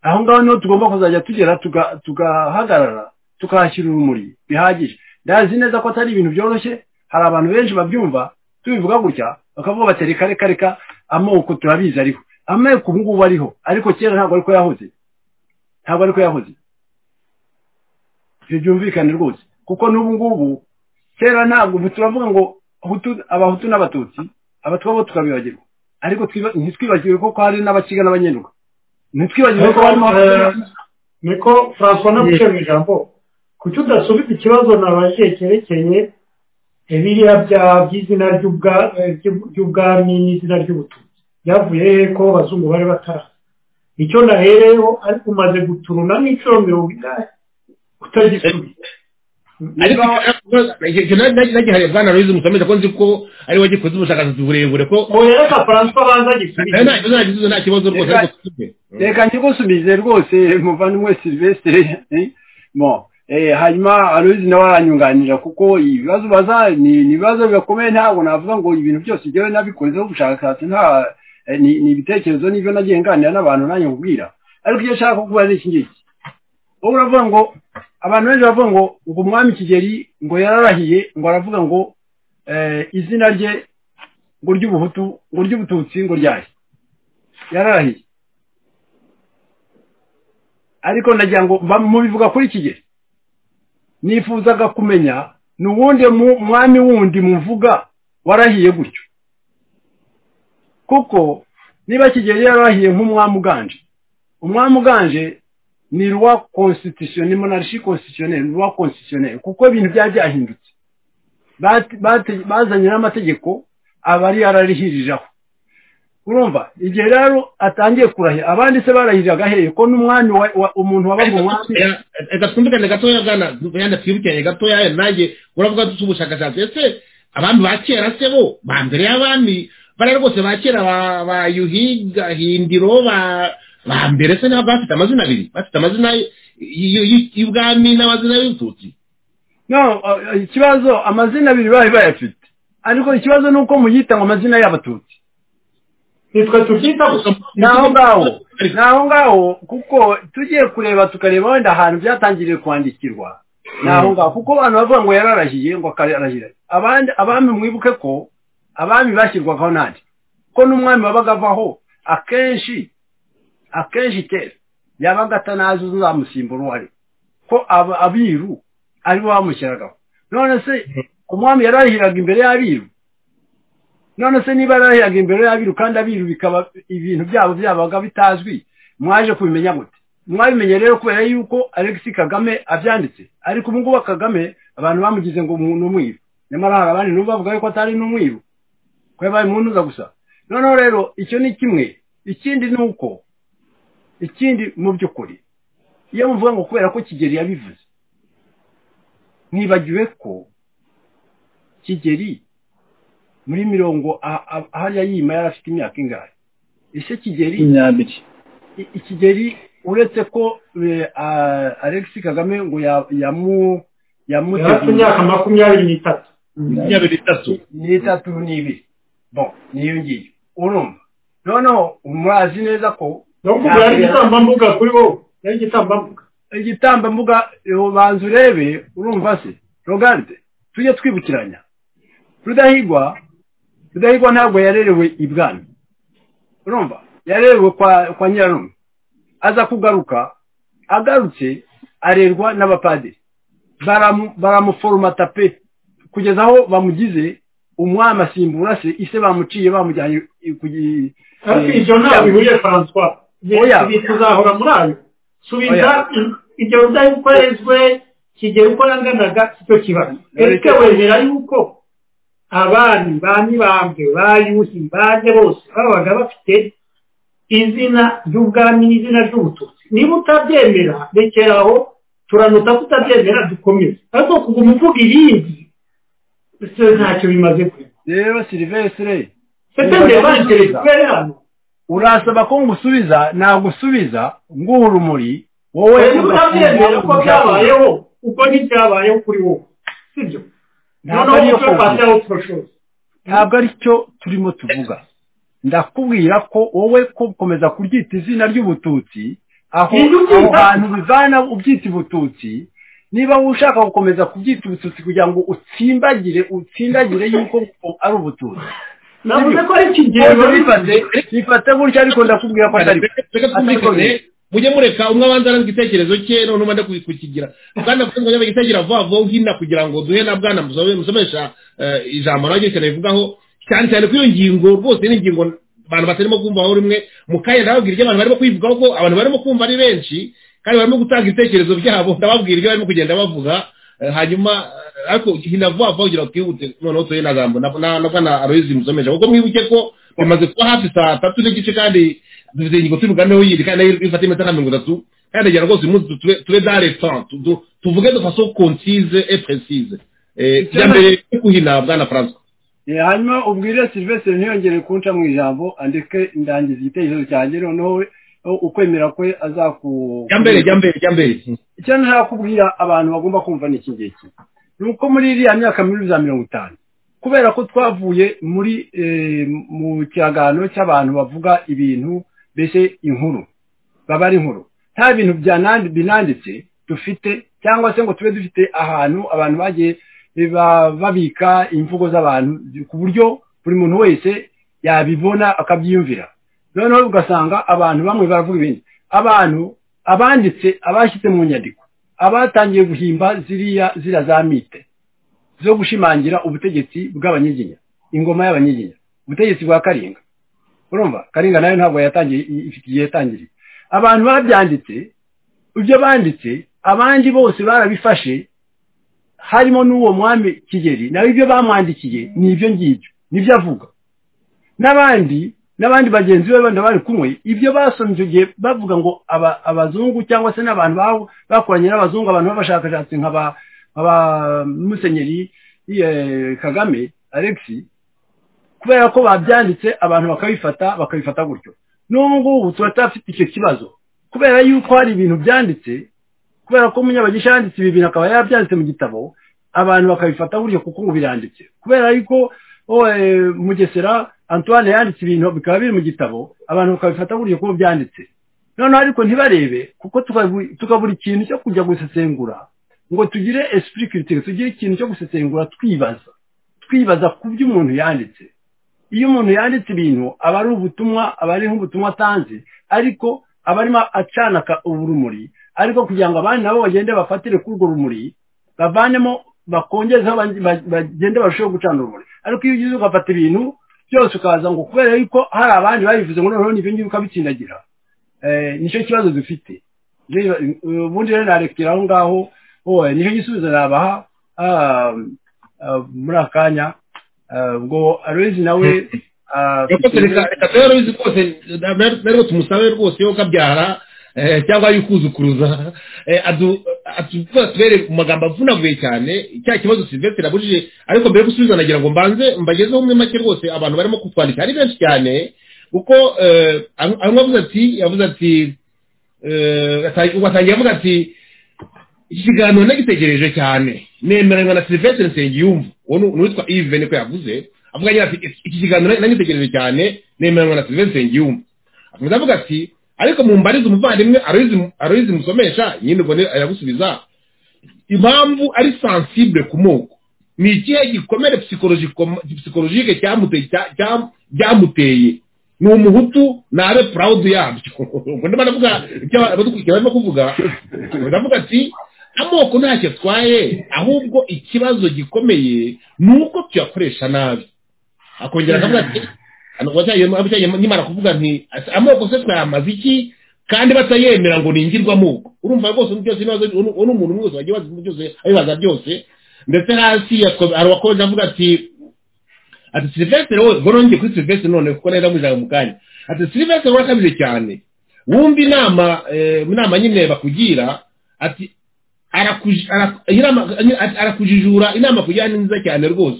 aho ngaho niho tugomba kuzajya tugera tugahagarara tukahashyira urumuri bihagije ndazi neza ko atari ibintu byoroshye hari abantu benshi babyumva tubivuga gutya bakavuga bati reka reka reka amoko turabizi ariho ameko ubu ngubu ariho ariko kera ntabwo ariko yahoze ntabwo ariko yahoze ibyo byumvikane rwose kuko n'ubu ngubu kera ntabwo turavuga ngo abahutu n'abatutsi abatwa bo tukabibagirwa ariko ntitwibagirwe ko hari n'abakiga n'abanyenduka ntitwibagirwe ko harimo niko francois naguciye mu ijambo kuki udasubiza ikibazo nabajije cyerekeye biriya by'izina ry'ubwami n'izina ry'ubututsi byavuye ko abazungu bari batara icyo nahereyeho ariko umaze guturuna n'inshuro mirongo inani utagisubiza ariko nagihariye bwana ruhizi mukomeza ko nzi ko ari we gikoze ubushakashatsi burebure ko reka francois banza gisubize nta kibazo rwose ariko reka nkigusubize rwose muvandimwe silvestre mo hanyuma ruhizi nawe aranyunganira kuko ibibazo baza ni ibibazo bikomeye ntabwo navuga ngo ibintu byose njyewe nabikozeho ubushakashatsi nta ni ibitekerezo n'ibyo nagiye nganira n'abantu nanjye nkubwira ariko icyo nshaka kukubaza ni iki ngiki ubu uravuga ngo abantu benshi bavuga ngo ngo umwami kigeli ngo yararahiye ngo aravuga ngo izina rye ngo ry'ubuhutu ngo ry'ubututsi ngo ryahe yararahiye ariko nagira ngo mubivuga kuri kigeli nifuzaga kumenya ni uwundi mwami wundi muvuga warahiye gutyo kuko niba kigeli yararahiye nk'umwami uganje umwami uganje ni ruwa konstitutionnel monarchie constitutionnelle ruwa constitutionnelle kuko ibintu byari byahindutse bazanye n'amategeko abari yararihiriraho urumva igihe rero atangiye kurahira abandi se barahiriraga hehe ko n'umwami umuntu wabaga umwami reka twumvikane gatoya bwana yanda twibukiranye gatoya nanjye uravuga dusa ubushakashatsi ese abami ba kera se bo ba mbere y'abami bariya rwose ba kera ba yuhiga hindiro ba ba mbere se ntabwo bafite amazina abiri bafite amazina y'ubwami n'amazina y'ubututsi no ikibazo amazina abiri bari bayafite ariko ikibazo ni uko muyita ngo amazina y'abatutsi nitwe tubyita ni aho ngaho ni aho ngaho kuko tugiye kureba tukareba wenda ahantu byatangiriye kwandikirwa ni aho ngaho kuko abantu bavuga ngo yararahiye ngo akararahira abandi abami mwibuke ko abami bashyirwagaho nande ko n'umwami wabaga avaho akenshi akenshi kera yabaga atanazi uzamusimbura uwo ari ko abiru aribo bamushyiragaho none se umwami yarahiraga imbere y'abiru none se niba yarahiraga imbere y'abiru kandi abiru bikaba ibintu byabo byabaga bitazwi mwaje kubimenya gute mwabimenye rero kubera yuko alex kagame abyanditse ariko ubu ngubu kagame abantu bamugize ngo ni umwiru nyamara hari abandi n'ubu bavuga yuko atari n'umwiru ko yabaye uza gusa noneho rero icyo ni kimwe ikindi ni uko ikindi mu by'ukuri iyo muvuga ngo kubera ko kigeli yabivuze ntibagiwe ko kigeli muri mirongo hariya yima yari afite imyaka ingahe ese kigeli makumyabiri ikigeli uretse ko alex kagame ngo yamu yari afite imyaka makumyabiri n'itatu makumyabiri n'itatu n'itatu n'ibiri bo niyo ngiyo urumva noneho murazi neza ko no kuko yari igitambambuga kuri wowe yari igitambambuga igitambambuga banza urebe urumva se rogaride tujye twibukiranya rudahigwa rudahigwa ntabwo yarerewe ibwami urumva yarerewe kwa nyirarume aza kugaruka agarutse arerwa n'abapadiri baramuforomata pe kugeza aho bamugize umwami asimbura se ise bamuciye bamujyanye ariko ibyo ntabwo bihuriye francois ibi tuzahora muri ayo subiza ibyo udakorezwe kigera uko yanganaga icyo kibazo ariko wemera yuko abami ba mibambwe ba yuhi baje bose babaga bafite izina ry'ubwami n'izina ry'ubututsi niba utabyemera rekera aho turanuta kutabyemera dukomeze ariko kuguma uvuga irindi ntacyo bimaze kure rero silivesire setembere bangereza kubera hano urasaba ko ngusubiza nagusubiza nguha urumuri wowe ntutabyemera ko byabayeho uko ntibyabayeho kuri wowe sibyo noneho nicyo twashyiraho turashoza ntabwo ari cyo turimo tuvuga ndakubwira ko wowe komeza kuryita izina ry'ubututsi aho aho hantu bivana ubyita ibututsi niba ushaka gukomeza kubyita ubututsi kugira ngo utsimbagire utsindagire yuko ari ubututsi navuze ko ari ikigero bifate gutya ariko ndakubwira ko atari mujye mureka umwe abanza aranzwe igitekerezo cye noneho umwe kukigira bwana kuko ngo igitekerezo vuba vuba hino kugira ngo duhe na bwana musomesha ijambo nawe cyane bivugaho cyane cyane ko iyo ngingo rwose ni ingingo abantu batarimo kumva aho rimwe mu kanya ndababwira ibyo abantu barimo kwivugaho ko abantu barimo kumva ari benshi kandi barimo gutanga ibitekerezo byabo ndababwira ibyo barimo kugenda bavuga hanyuma ariko hina vuba vuba kugira ngo twihute noneho tuhe na jambo na bwana aloyizi musomeje kuko mwibuke ko bimaze kuba hafi saa tatu n'igice kandi dufite ingingo tubiganeho yindi kandi nayo ifata iminota na mirongo itatu kandi ndagira rwose umunsi tube dare tan tuvuge de faso concise et précise bya mbere kuhina bwana francois hanyuma ubwire silvestre ntiyongere kunca mu ijambo andike ndangiza igitekerezo cyanjye noneho ukwemera kwe azaku jya mbere jya mbere jya mbere icyo nshaka kubwira abantu bagomba kumva ni iki ngiki ni uko muri iriya myaka muri za mirongo itanu kubera ko twavuye muri mu kiganiro cy'abantu bavuga ibintu mbese inkuru baba ari inkuru nta bintu binanditse dufite cyangwa se ngo tube dufite ahantu abantu bagiye babika imvugo z'abantu ku buryo buri muntu wese yabibona akabyiyumvira noneho ugasanga abantu bamwe baravuga ibindi abantu abanditse abashyize mu nyandiko abatangiye guhimba ziriya ziriya za mite zo gushimangira ubutegetsi bw'abanyiginya ingoma y'abanyiginya ubutegetsi bwa karinga urumva karinga nayo ntabwo yatangiye ifite igihe yatangiriye abantu babyanditse ibyo banditse abandi bose barabifashe harimo n'uwo mwami kigeri nawe ibyo bamwandikiye ni ibyo ngibyo nibyo avuga n'abandi n'abandi bagenzi be bandi bari kumwe ibyo basomye icyo gihe bavuga ngo abazungu cyangwa se n'abantu bakoranye n'abazungu abantu b'abashakashatsi nka ba musenyeri kagame alex kubera ko babyanditse abantu bakabifata bakabifata gutyo n'ubu ngubu turacyafite icyo kibazo kubera yuko hari ibintu byanditse kubera ko umunyabagisha yanditse ibi bintu akaba yabyanditse mu gitabo abantu bakabifata buryo kuko ngo biranditse kubera yuko mugesera antoine yanditse ibintu bikaba biri mu gitabo abantu bakabifata buryo kuko byanditse noneho ariko ntibarebe kuko tukabura ikintu cyo kujya gusesengura ngo tugire esprit critique tugire ikintu cyo gusesengura twibaza twibaza ku byo umuntu yanditse iyo umuntu yanditse ibintu aba ari ubutumwa aba ari nk'ubutumwa atanze ariko aba arimo acana urumuri ariko kugira ngo abandi nabo bagende bafatire kuri urwo rumuri bavanemo bakongezeho bagende barusheho gucana urumuri ariko iyo ugize ugafata ibintu byose ukaza ngo kubera yuko hari abandi babivuze ngo noneho n'ibyo ngibyo ukabitsindagira nicyo kibazo dufite ubundi rero narekera aho ngaho nicyo gisubizo nabaha muri akanya ubwo aloyizi nawe reka rero uzi rwose rero tumusabe rwose yo kabyara cyangwa yukuzukuruza atubere mu magambo avunaguye cyane cya kibazo silvestre abujije ariko mbere yo gusubiza nagira ngo mbanze mbagezeho umwe make rwose abantu barimo kutwandika ari benshi cyane kuko amwe avuze ati yavuze ati watangiye avuga ati iki kiganiro nagitegereje cyane nemeranywa na silvestre nsengiyumva uwo ni uwitwa ive niko yavuze avuga nyine ati iki kiganiro nagitegereje cyane nemeranywa na silvestre nsengiyumva akomeza avuga ati ariko mu mbariza umuvandimwe aroyizi musomesha nyine ubwo aragusubiza impamvu ari sensible ku moko ni ikihe gikomere psikologike cyamuteye ni umuhutu nabe proud yabyo ubwo ndimo ndavuga ibyo abadukurikira barimo kuvuga ndavuga ati amoko ntacyo atwaye ahubwo ikibazo gikomeye ni uko tuyakoresha nabi akongera akavuga ati nkimara kuvuga nti amoko se twayamaze iki kandi batayemera ngo ningirwe amoko urumva rwose byose n'umuntu wese wagiye bazi byose abibaza byose ndetse hasi hari uwakomeje avuga ati ati silivesitiri wowe ubwo nongeye kuri silivesitiri none kuko neza mujyana mu kanya ati silivesitiri urakabije cyane wumva inama inama nyine bakugira ati arakujijura inama kugira ni nziza cyane rwose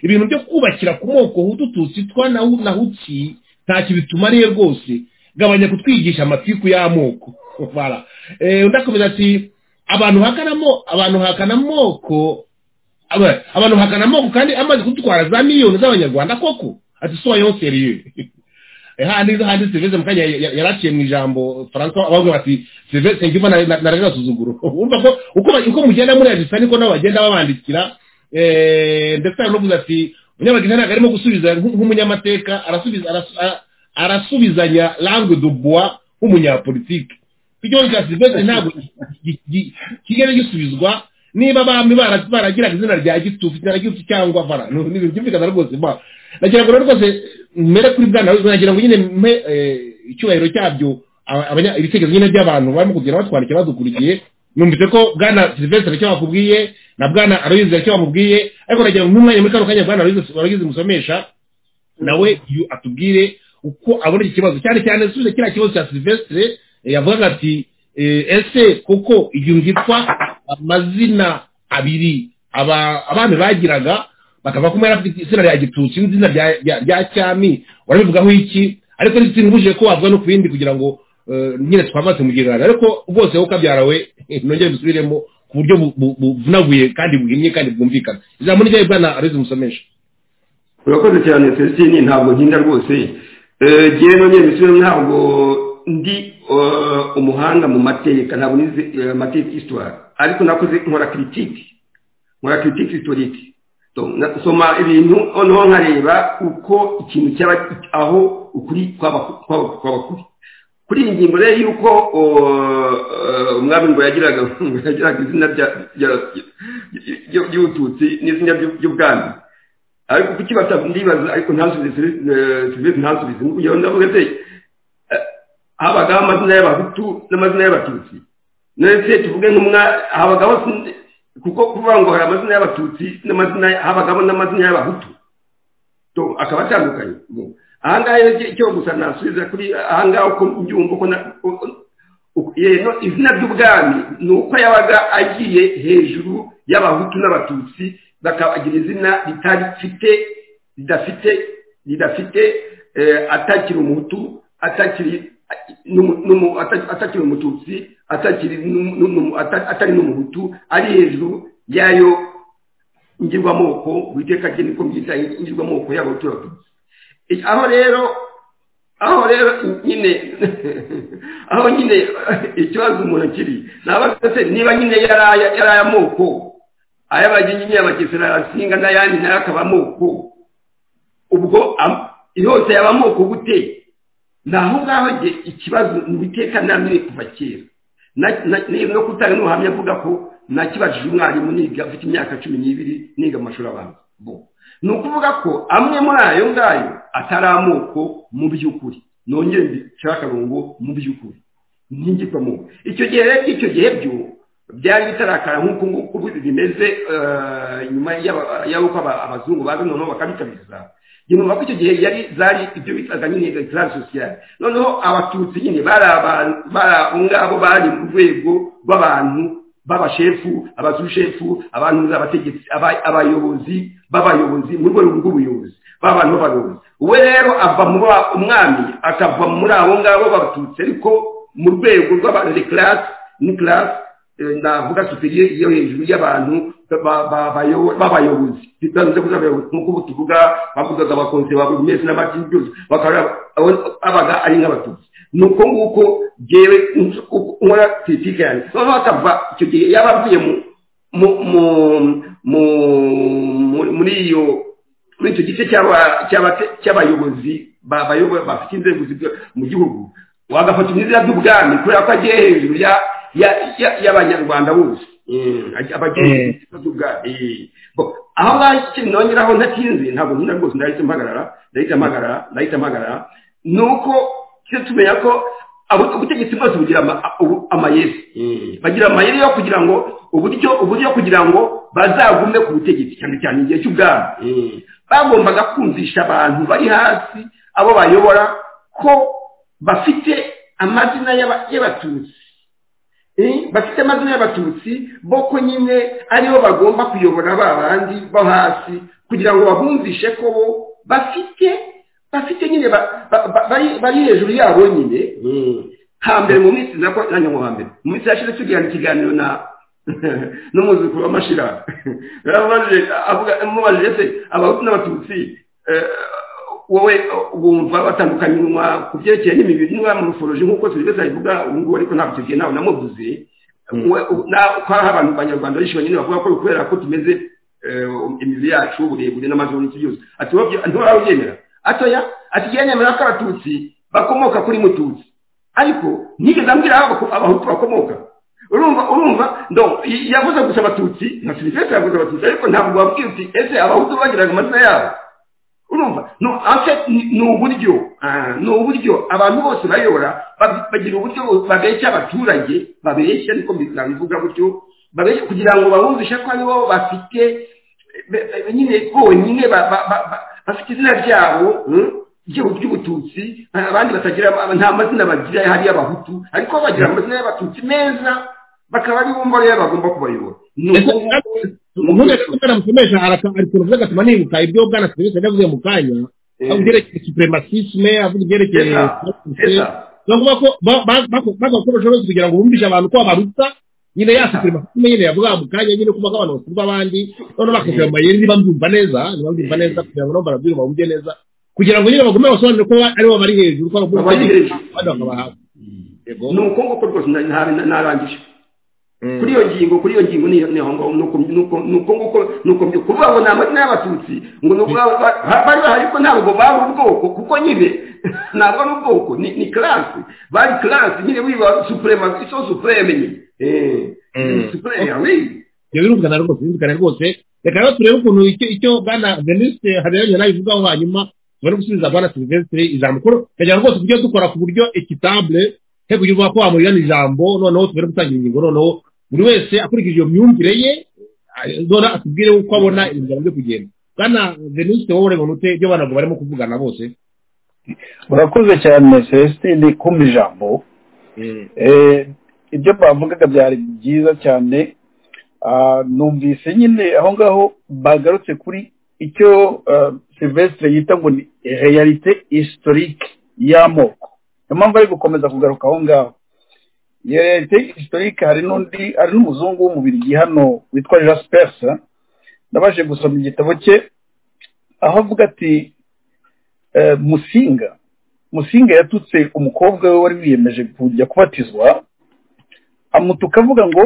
ibintu byo kubakira ku moko hudututsi twa na hutsi ntacyo bitumariye rwose gabanya kutwigisha amatiku y'amoko undi akomeza ati abantu hakanamo abantu hakana amoko abantu hakana amoko kandi amaze kudutwara za miliyoni z'abanyarwanda koko ati soyo seriye handi handi serivisi mu kanya yaraciye mu ijambo franco abavuga bati serivisi ngiva na rero asuzuguro urumva ko uko mugenda muri ajisa niko nabo bagenda babandikira ndetse hari n'uvuze ati umunyabagira ntabwo arimo gusubiza nk'umunyamateka arasubizanya langue du bois nk'umunyapolitike ikibazo cya silvestre ntabwo kigenda gisubizwa niba abami baragiraga izina rya gitufu izina rya gitufu cyangwa vara ni ibintu byumvikana rwose ba nagira ngo rwose mere kuri bwana nagira ngo nyine mpe icyubahiro cyabyo ibitekerezo nyine by'abantu barimo kugenda batwandikira badukurikiye numvise ko bwana silvestre icyo bakubwiye na bwana aloyizi icyo bamubwiye ariko nagira nk'umwanya muri kano kanya bwana aloyizi musomesha nawe atubwire uko abona iki kibazo cyane cyane subiza kiriya kibazo cya silvestre yavugaga ati ese koko igihe ngitwa amazina abiri abami bagiraga bakava ko mwera izina rya gitutsi n'izina rya cyami warabivugaho iki ariko ntitunguje ko wavuga no ku bindi kugira ngo nyine twamaze mu gihe ariko rwose wowe ukabyarawe nongere dusubiremo ku buryo buvunaguye kandi buhimye kandi bwumvikana ijambo ryawe bwana arizi musomesha urakoze cyane fesitini ntabwo nkinda rwose ngewe nongere dusubiremo ntabwo ndi umuhanga mu mateka ntabwo nizi amateka isitwara ariko nakoze nkora kiritike nkora kiritike isitorike nsoma ibintu noneho nkareba uko ikintu cyaba aho ukuri kwaba kuri kuri iyi ngingo rero y'uko umwami ngo yagiraga izina ry'ubututsi n'izina ry'ubwami ariko kuki ndibaza ariko ntasubize serivisi ntasubize nk'uko ndavuga se habagaho amazina y'abahutu n'amazina y'abatutsi ndetse tuvuge nk'umwa habagaho kuko kuvuga ngo hari amazina y'abatutsi n'amazina habagaho n'amazina y'abahutu akaba atandukanye ahangaha icyo gusa nasubiza kuri ahangaha uko mbyumva uko izina ry'ubwami ni uko yabaga agiye hejuru y'abahutu n'abatutsi bakabagira izina ritarifite ridafite ridafite atakiri umuhutu atakiri atakiri umututsi atakiri atari n'umuhutu ari hejuru y'ayo ngirwamoko witeka rye niko mbyita ingirwamoko y'abahutu n'abatutsi aho rero aho rero nyine aho nyine ikibazo umuntu kiri se niba nyine yari ay'amoko ay'abagenyi n'iy'abagesera arasinga n'ayandi nayo akaba amoko ubwo yose yaba amoko gute ni aho ngaho ikibazo ni ibiteka namwe kuva kera no kutanga n'ubuhamya avuga ko nakibajije umwarimu niga afite imyaka cumi n'ibiri niga mu mashuri abanza ni ukuvuga ko amwe muri ayo ngayo atari amoko mu by'ukuri nongere mbicira akarongo mu by'ukuri nk'ingirwamoko icyo gihe rero icyo gihe byo byari bitarakara nk'uko nguko bimeze nyuma y'uko abazungu baza noneho bakabikabiriza nyuma ko icyo gihe yari zari ibyo bitaga nyine ekirari sosiyali noneho abatutsi nyine bari ngabo bari mu rwego rw'abantu b'abashefu abazushefu abantu abategetsi abayobozi b'abayobozi mu rwego rw'ubuyobozi b'abantu b'abayobozi we rero ava mu umwami akava muri abo ngabo b'abatutsi ariko mu rwego rw'abantu dekirasi ni kirasi navuga superiye iyo hejuru y'abantu b'abayobozi bitanze kuza abayobozi nk'uko tuvuga bavugaga abakonse ba buri mezi n'amadini byose bakaba abaga ari nk'abatutsi ni uko nguko ngewe nkora politiki yanjye noneho akava icyo gihe yaba avuye muri iyo muri icyo gice cy'abayobozi bafite inzego mu gihugu wagafata imyizera by'ubwami kubera ko agiye hejuru ya y'abanyarwanda bose abagenzi aho ngaho ikintu nongeraho ntatinze ntabwo nkunda rwose ndahita mpagarara ndahita mpagarara ndahita mpagarara ni uko tujya tumenya ko ubutegetsi bwose bugira amayeri bagira amayeri yo kugira ngo uburyo uburyo kugira ngo bazagume ku butegetsi cyane cyane igihe cy'ubwami bagombaga kumvisha abantu bari hasi abo bayobora ko bafite amazina y'abatutsi bafite amazina y'abatutsi boko nyine aribo bagomba kuyobora ba bandi bo hasi kugira ngo babumvishe ko bo bafite bafite nyine bari hejuru yabo nyine hambere mu minsi nako nanjye mu hambere mu minsi yashize tugirana ikiganiro na n'umwuzukuru w'amashira amubajije se abahutu n'abatutsi wowe wumva batandukanywa ku byerekeye n'imibiri niba mu ruforoje nk'uko serivisi abivuga ubu ngubu ariko ntabwo icyo gihe nawe namuvuze ko hari abantu banyarwanda benshi banyine bavuga ko kubera ko tumeze imibiri yacu uburebure n'amazuru n'iki byose ati ntiwarabyemera atoya ati jya nemera ko abatutsi bakomoka kuri mututsi ariko nigeze ambwira aho abahutu bakomoka urumva urumva ndo yavuze gusa abatutsi na serivisi yavuze abatutsi ariko ntabwo wabwira uti ese abahutu bagiraga amazina yabo urumva ni uburyo ni uburyo abantu bose bayobora bagira uburyo babeshya abaturage babeshya ariko nabivuga gutyo kugira ngo babumvishe ko aribo bafite nyine bonyine bafite izina ryabo ry'ubututsi abandi batagira nta mazina bagira hari abahutu ariko bagira amazina y'abatutsi meza bakaba ari bumva rero bagomba kubayobora umuntu musomesha arakuntu uvuga atuma nibuka ibyo bwana serivisi yavuze mu kanya avuga ibyerekeye supremacisme avuga ibyerekeye no kuvuga ko bagakoresha bose kugira ngo bumvishe abantu ko babaruta nyine ya supremacisme nyine yavuga mu kanya nyine kuba abantu basurwa abandi noneho bakashyira mu mayeri niba mbyumva neza niba mbyumva neza kugira ngo nabo barabwire bumve neza kugira ngo nyine bagume basobanure ko aribo bari hejuru ko bari hejuru ni uko nguko rwose narangije kuri iyo ngingo kuri iyo ngingo nuko nguko nuko byo kuvuga ngo ni amazina y'abatutsi ngo nuko bari bahari ko ntabwo bari ubwoko kuko nyine ntabwo ari ubwoko ni karasi bari karasi nyine wiba supurema iso supureme nyine supureme ibyo birumvikana rwose birumvikana rwose reka rero turebe ukuntu icyo bwana veniste habiyaranye nabivugaho hanyuma tubone gusubiza bwana silvestre ijambo kugira rwose tujye dukora ku buryo ekitable he kugira ko wamurirana ijambo noneho tubere gutangira ingingo noneho buri wese akurikije iyo myumvire ye none atubwire uko abona inzira byo kugenda bwana venusite wowe ureba ute ibyo abantu barimo kuvugana bose urakoze cyane celestine kumva ijambo ibyo bavugaga byari byiza cyane numvise nyine aho ngaho bagarutse kuri icyo silvestre yita ngo ni reyalite historique y'amoko niyo mpamvu ari gukomeza kugaruka aho ngaho iyo reyalite historique hari n'undi hari n'umuzungu w'umubiri hano witwa jasperse nabashe gusoma igitabo cye aho avuga ati musinga musinga yatutse umukobwa we wari wiyemeje kujya kubatizwa amutuka avuga ngo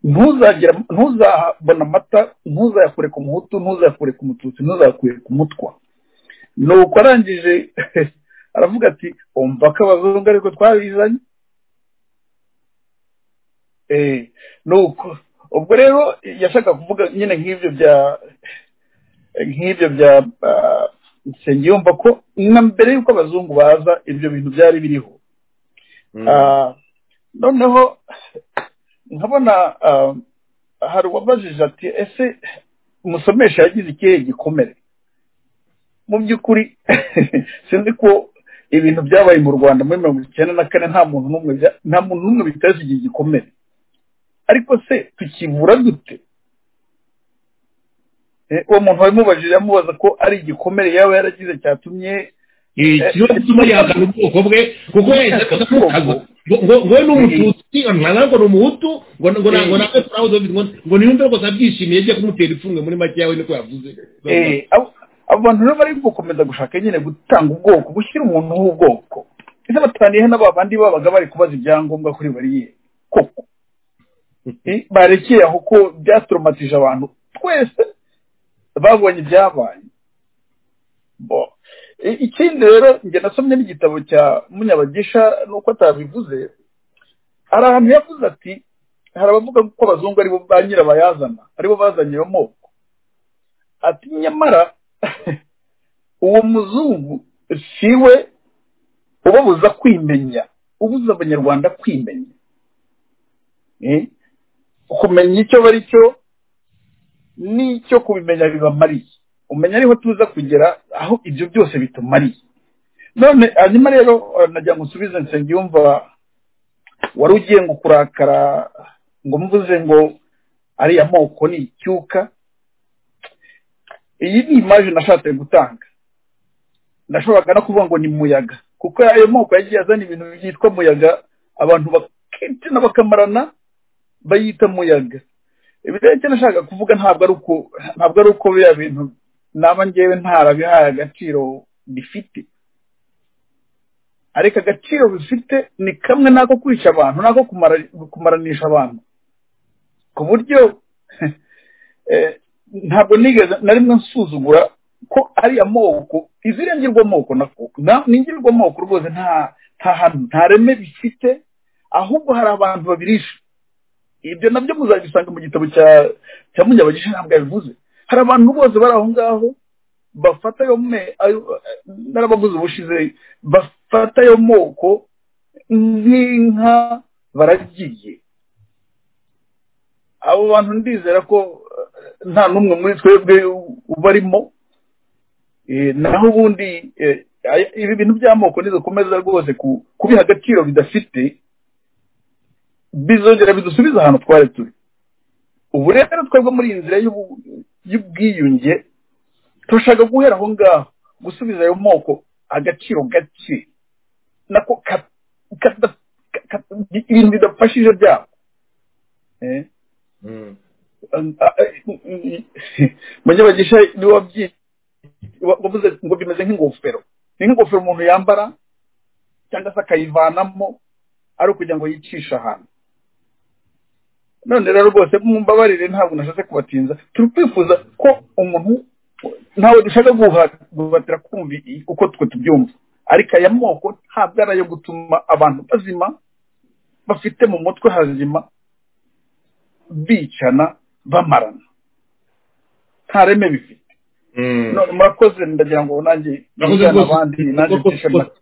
ntuzabona amata ntuzayakure ku muhutu ntuzayakure ku mututsi ntuzayakure ku mutwa ni uko arangije aravuga ati umva ko abazungu ariko twabizanye nuko ubwo rero yashaka kuvuga nyine nk'ibyo bya nk'ibyo bya yumva ko na mbere y'uko abazungu baza ibyo bintu byari biriho noneho nkabona hari uwabajije ati ese umusomesha yagize ikihe gikomere mu by'ukuri sinzi ko ibintu byabaye mu rwanda muri mirongo icyenda na kane nta muntu n'umwe bya- nta muntu n'umwe biteza igihe gikomeye ariko se tukivura dute Eh, uwo muntu wabimubajije amubaza ko ari igikomere yaba yaragize cyatumye ikibazo gituma yahakana ubwoko bwe kuko wese akamukaza ngo ngo- ngo we ni umututsi ntabwo ni umuhutu ngo ngo na- ngo nawe turawuze ngo ngo niyumve rwose abyishimiye agiye kumutera ifungwe muri makeya we niko yavuze Eh, abo abo bantu rero bari gukomeza gushaka nyine gutanga ubwoko gushyira umuntu h'ubwoko ese bataniye na ba bandi babaga bari kubaza ibyangombwa kuri bariyeri koko Eh, barekeye aho ko byatoromatije abantu twese babonye ibyabaye Bo. Eh, ikindi rero njye nasomye n'igitabo cya munyabagisha nuko atabivuze hari ahantu yavuze ati hari abavuga ko abazungu aribo ba nyirabayazana aribo bazanye iyo moko ati nyamara uwo muzungu si we ubabuza kwimenya ubuza abanyarwanda kwimenya Eh? kumenya icyo bari cyo n'icyo kubimenya bibamariye umenya ariho tuza kugera aho ibyo byose bitumariye none hanyuma rero eh, nagira ngo nsubize nsengiyumva wari ugiye ngo kurakara ngo mvuze ngo ariya moko ni icyuka iyi ni imaje nashatse gutanga ndashoboraga no kuvuga ngo ni muyaga kuko ayo moko yagiye azana ibintu byitwa muyaga abantu bakicana bakamarana bayita muyaga ibi rero icyo nashakaga kuvuga ntabwo ari uko ntabwo ari uko biriya bintu naba ngewe ntarabihaye agaciro bifite ariko agaciro bifite ni kamwe n'ako kwica abantu n'ako kumara- kumaranisha abantu ku buryo eh, ntabwo nigeze na rimwe nsuzugura ko ari amoko iziriya ngirwamoko nako na- ni ngirwamoko rwose nta nta hantu nta reme bifite ahubwo hari abantu babirisha ibyo nabyo muzabisanga mu gitabo cya cya munyabagisha ntabwo yabivuze hari abantu bose bari aho ngaho bafata ayo me- ayo- narabavuze ubushize bafata ayo moko nk'inka baragiye abo bantu ndizera ko eh, nta n'umwe muri twebwe ubarimo Eh, naho ubundi eh, aya- ibi bintu by'amoko nidukomeza rwose ku- kubiha agaciro bidafite bizongera bidusubiza ahantu twari turi ubu rero twebwe muri iyi nzira y'ubu- y'ubwiyunge turashaka guhera aho ngaho gusubiza ayo moko agaciro gake nako ka- kada- ka- ka- ibintu bidafashije byabo Eh. Mm. munyabagisha niwe wabyi- wa- wavuze ngo bimeze nk'ingofero ni nk'ingofero umuntu yambara cyangwa se akayivanamo ari ukugira ngo yicishe ahantu none rero rwose mumbabarire ntabwo nashatse kubatinza turi kwifuza ko umuntu ntawe dushaka guha- guhatira kumva i- uko twe tubyumva ariko aya moko ntabwo ari ayo gutuma abantu bazima bafite mu mutwe hazima bicana bamarana nta reme bifite Mm. none murakoze ndagira ngo nanjye Murakoze njyane rwose. abandi nanjye Murakoze mfishe rwose. make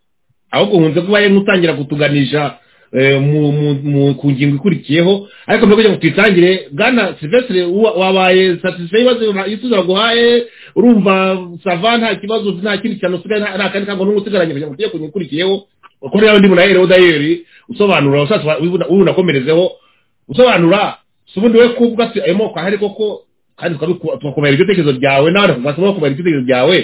ahubwo nkunze kuba yari nk'utangira kutuganisha eh, mu- mu- mu- ku ngingo ikurikiyeho ariko mbere kugira ngo tuyitangire bwana silvestre uwa- wabaye satisfayi ibibazo ibisubizo baguhaye urumva sava nta kibazo nta kindi kintu usigaye nta nta kandi kango n'umwe usigaranye kugira ngo tujye ku ngingo ikurikiyeho kuko niba ndi munayere udayeri usobanura ushatse ubunakomerezeho usobanura si ubundi we kubwa si ayo moko ahari koko kandi tukabiku- tugakomera iryo tekerezo ryawe n'abandi bakubasaba kumera iryo tekerezo ryawe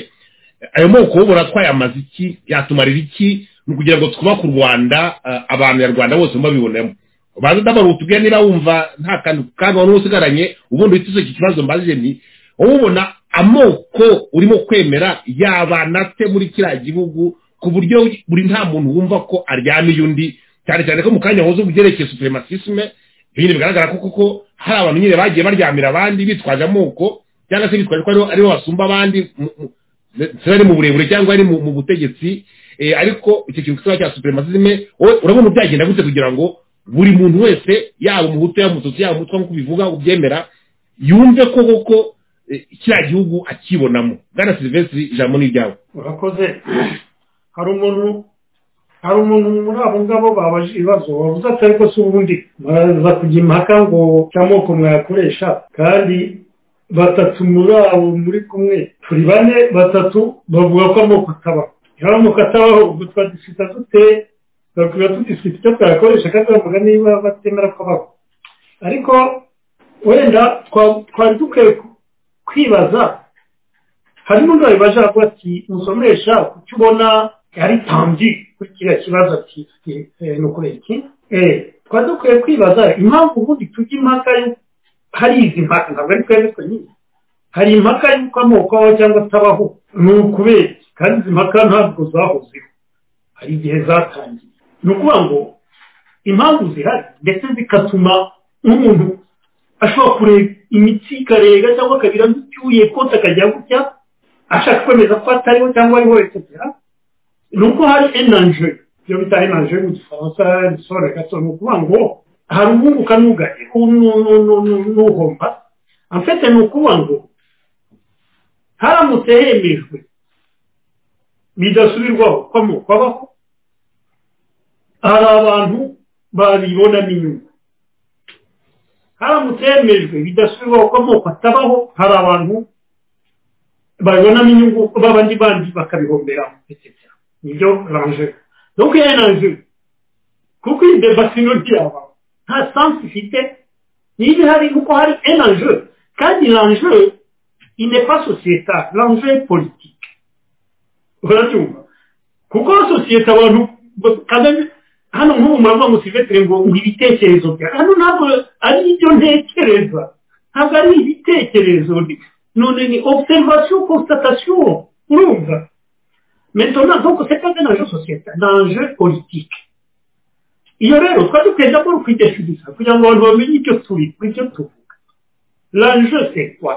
ayo moko ubura twayamaze iki yatumarira iki ni ukugira ngo twubake u rwanda eh, abantu nyarwanda bose mubabibonemo baze ndabara utubwira niba wumva nta kantu kandi wari usigaranye ubundi witize iki kibazo mbajije ni wowe ubona amoko urimo kwemera yabana ate muri kiriya gihugu ku buryo buri nta muntu wumva ko aryamiye undi cyane cyane ko mu kanya wahoze ubyerekeye superimatisme ibintu bigaragara ko koko hari abantu nyine bagiye baryamira abandi bitwaje amoko cyangwa se bitwaje ko aribo- aribo basumba abandi mu- mu- ziba ari mu burebure cyangwa ari mu mu butegetsi eh, ariko icyo kintu kiba cya superimatisme wowe urabona byagenda gute kugira ngo buri muntu wese yaba umuhutu yaba umututsi yaba umutwa nk'uko ubivuga ubyemera yumve ko koko eh, kiriya gihugu akibonamo bwana silvestre ijambo ni iryawe urakoze hari umuntu hari umuntu muri abo ngabo babaje ibibazo wabuze ati ariko si ubundi muraza kujya impaka ngo cy'amoko mwayakoresha kandi batatu muri abo muri kumwe turi bane batatu bavuga ko amoko atabaho niba amoko atabaho ubwo twadisita dute tuba tudisita icyo twayakoresha kandi bavuga niba batemera ko abaho ariko wenda twa- twari dukwiye ku- kwibaza hari n'undi wabibaje avuga ati musomesha kuki ubona ari tambi kuri kiriya kibazo ati eh, ni ukuri iki Eh, twari dukwiye kwibaza impamvu ubundi tujya impaka yo- hari izi mpaka ntabwo ari twebwe twenyine hari impaka y'uko amoko abaho cyangwa atabaho ni ukubera iki? kandi izi mpaka ntabwo zahozeho hari igihe zatangiye ni ukuvuga ngo impamvu zihari ndetse zigatuma nk'umuntu ashobora kureba imitsi ikarega cyangwa akabira nk'icyuye kose akajya gutya ashaka kwemeza ko atariho cyangwa ariho etsetera ni uko hari enanje iyo bita enanje mu gifaransa risobanura gato ni ukuvuga ngo hari ubunguka n'ugari n'uhomba amfete ni ukuvuga ngo haramutse hemejwe bidasubirwaho ko amoko abaho hari abantu babibonamo inyungu haramutse hemejwe bidasubirwaho ko amoko atabaho hari abantu babibonamo inyungu babandi bandi bakabihomberamo etc nibyo ranje donc iyo ranje kuko iyi debasino ntiyaba nta sansi ifite niba ihari kuko hari enanje kandi ranje inepa sosiyeta ranje politike urabyumva kuko sosiyete abantu ba- kagame hano nk'ubu muravuga ngo silvestre ngo ngo ibitekerezo bya hano ntabwo ari ibyo ntekereza ntabwo ari ibitekerezo ni- none ni observation constatation urumva maintenant donc c'est pas un enjeu sociétal ni un enjeu politique iyo rero twari dukwiye d'abord kwidefiniza kugira ngo abantu bamenye icyo turi icyo tuvuga l'enjeu c'est quoi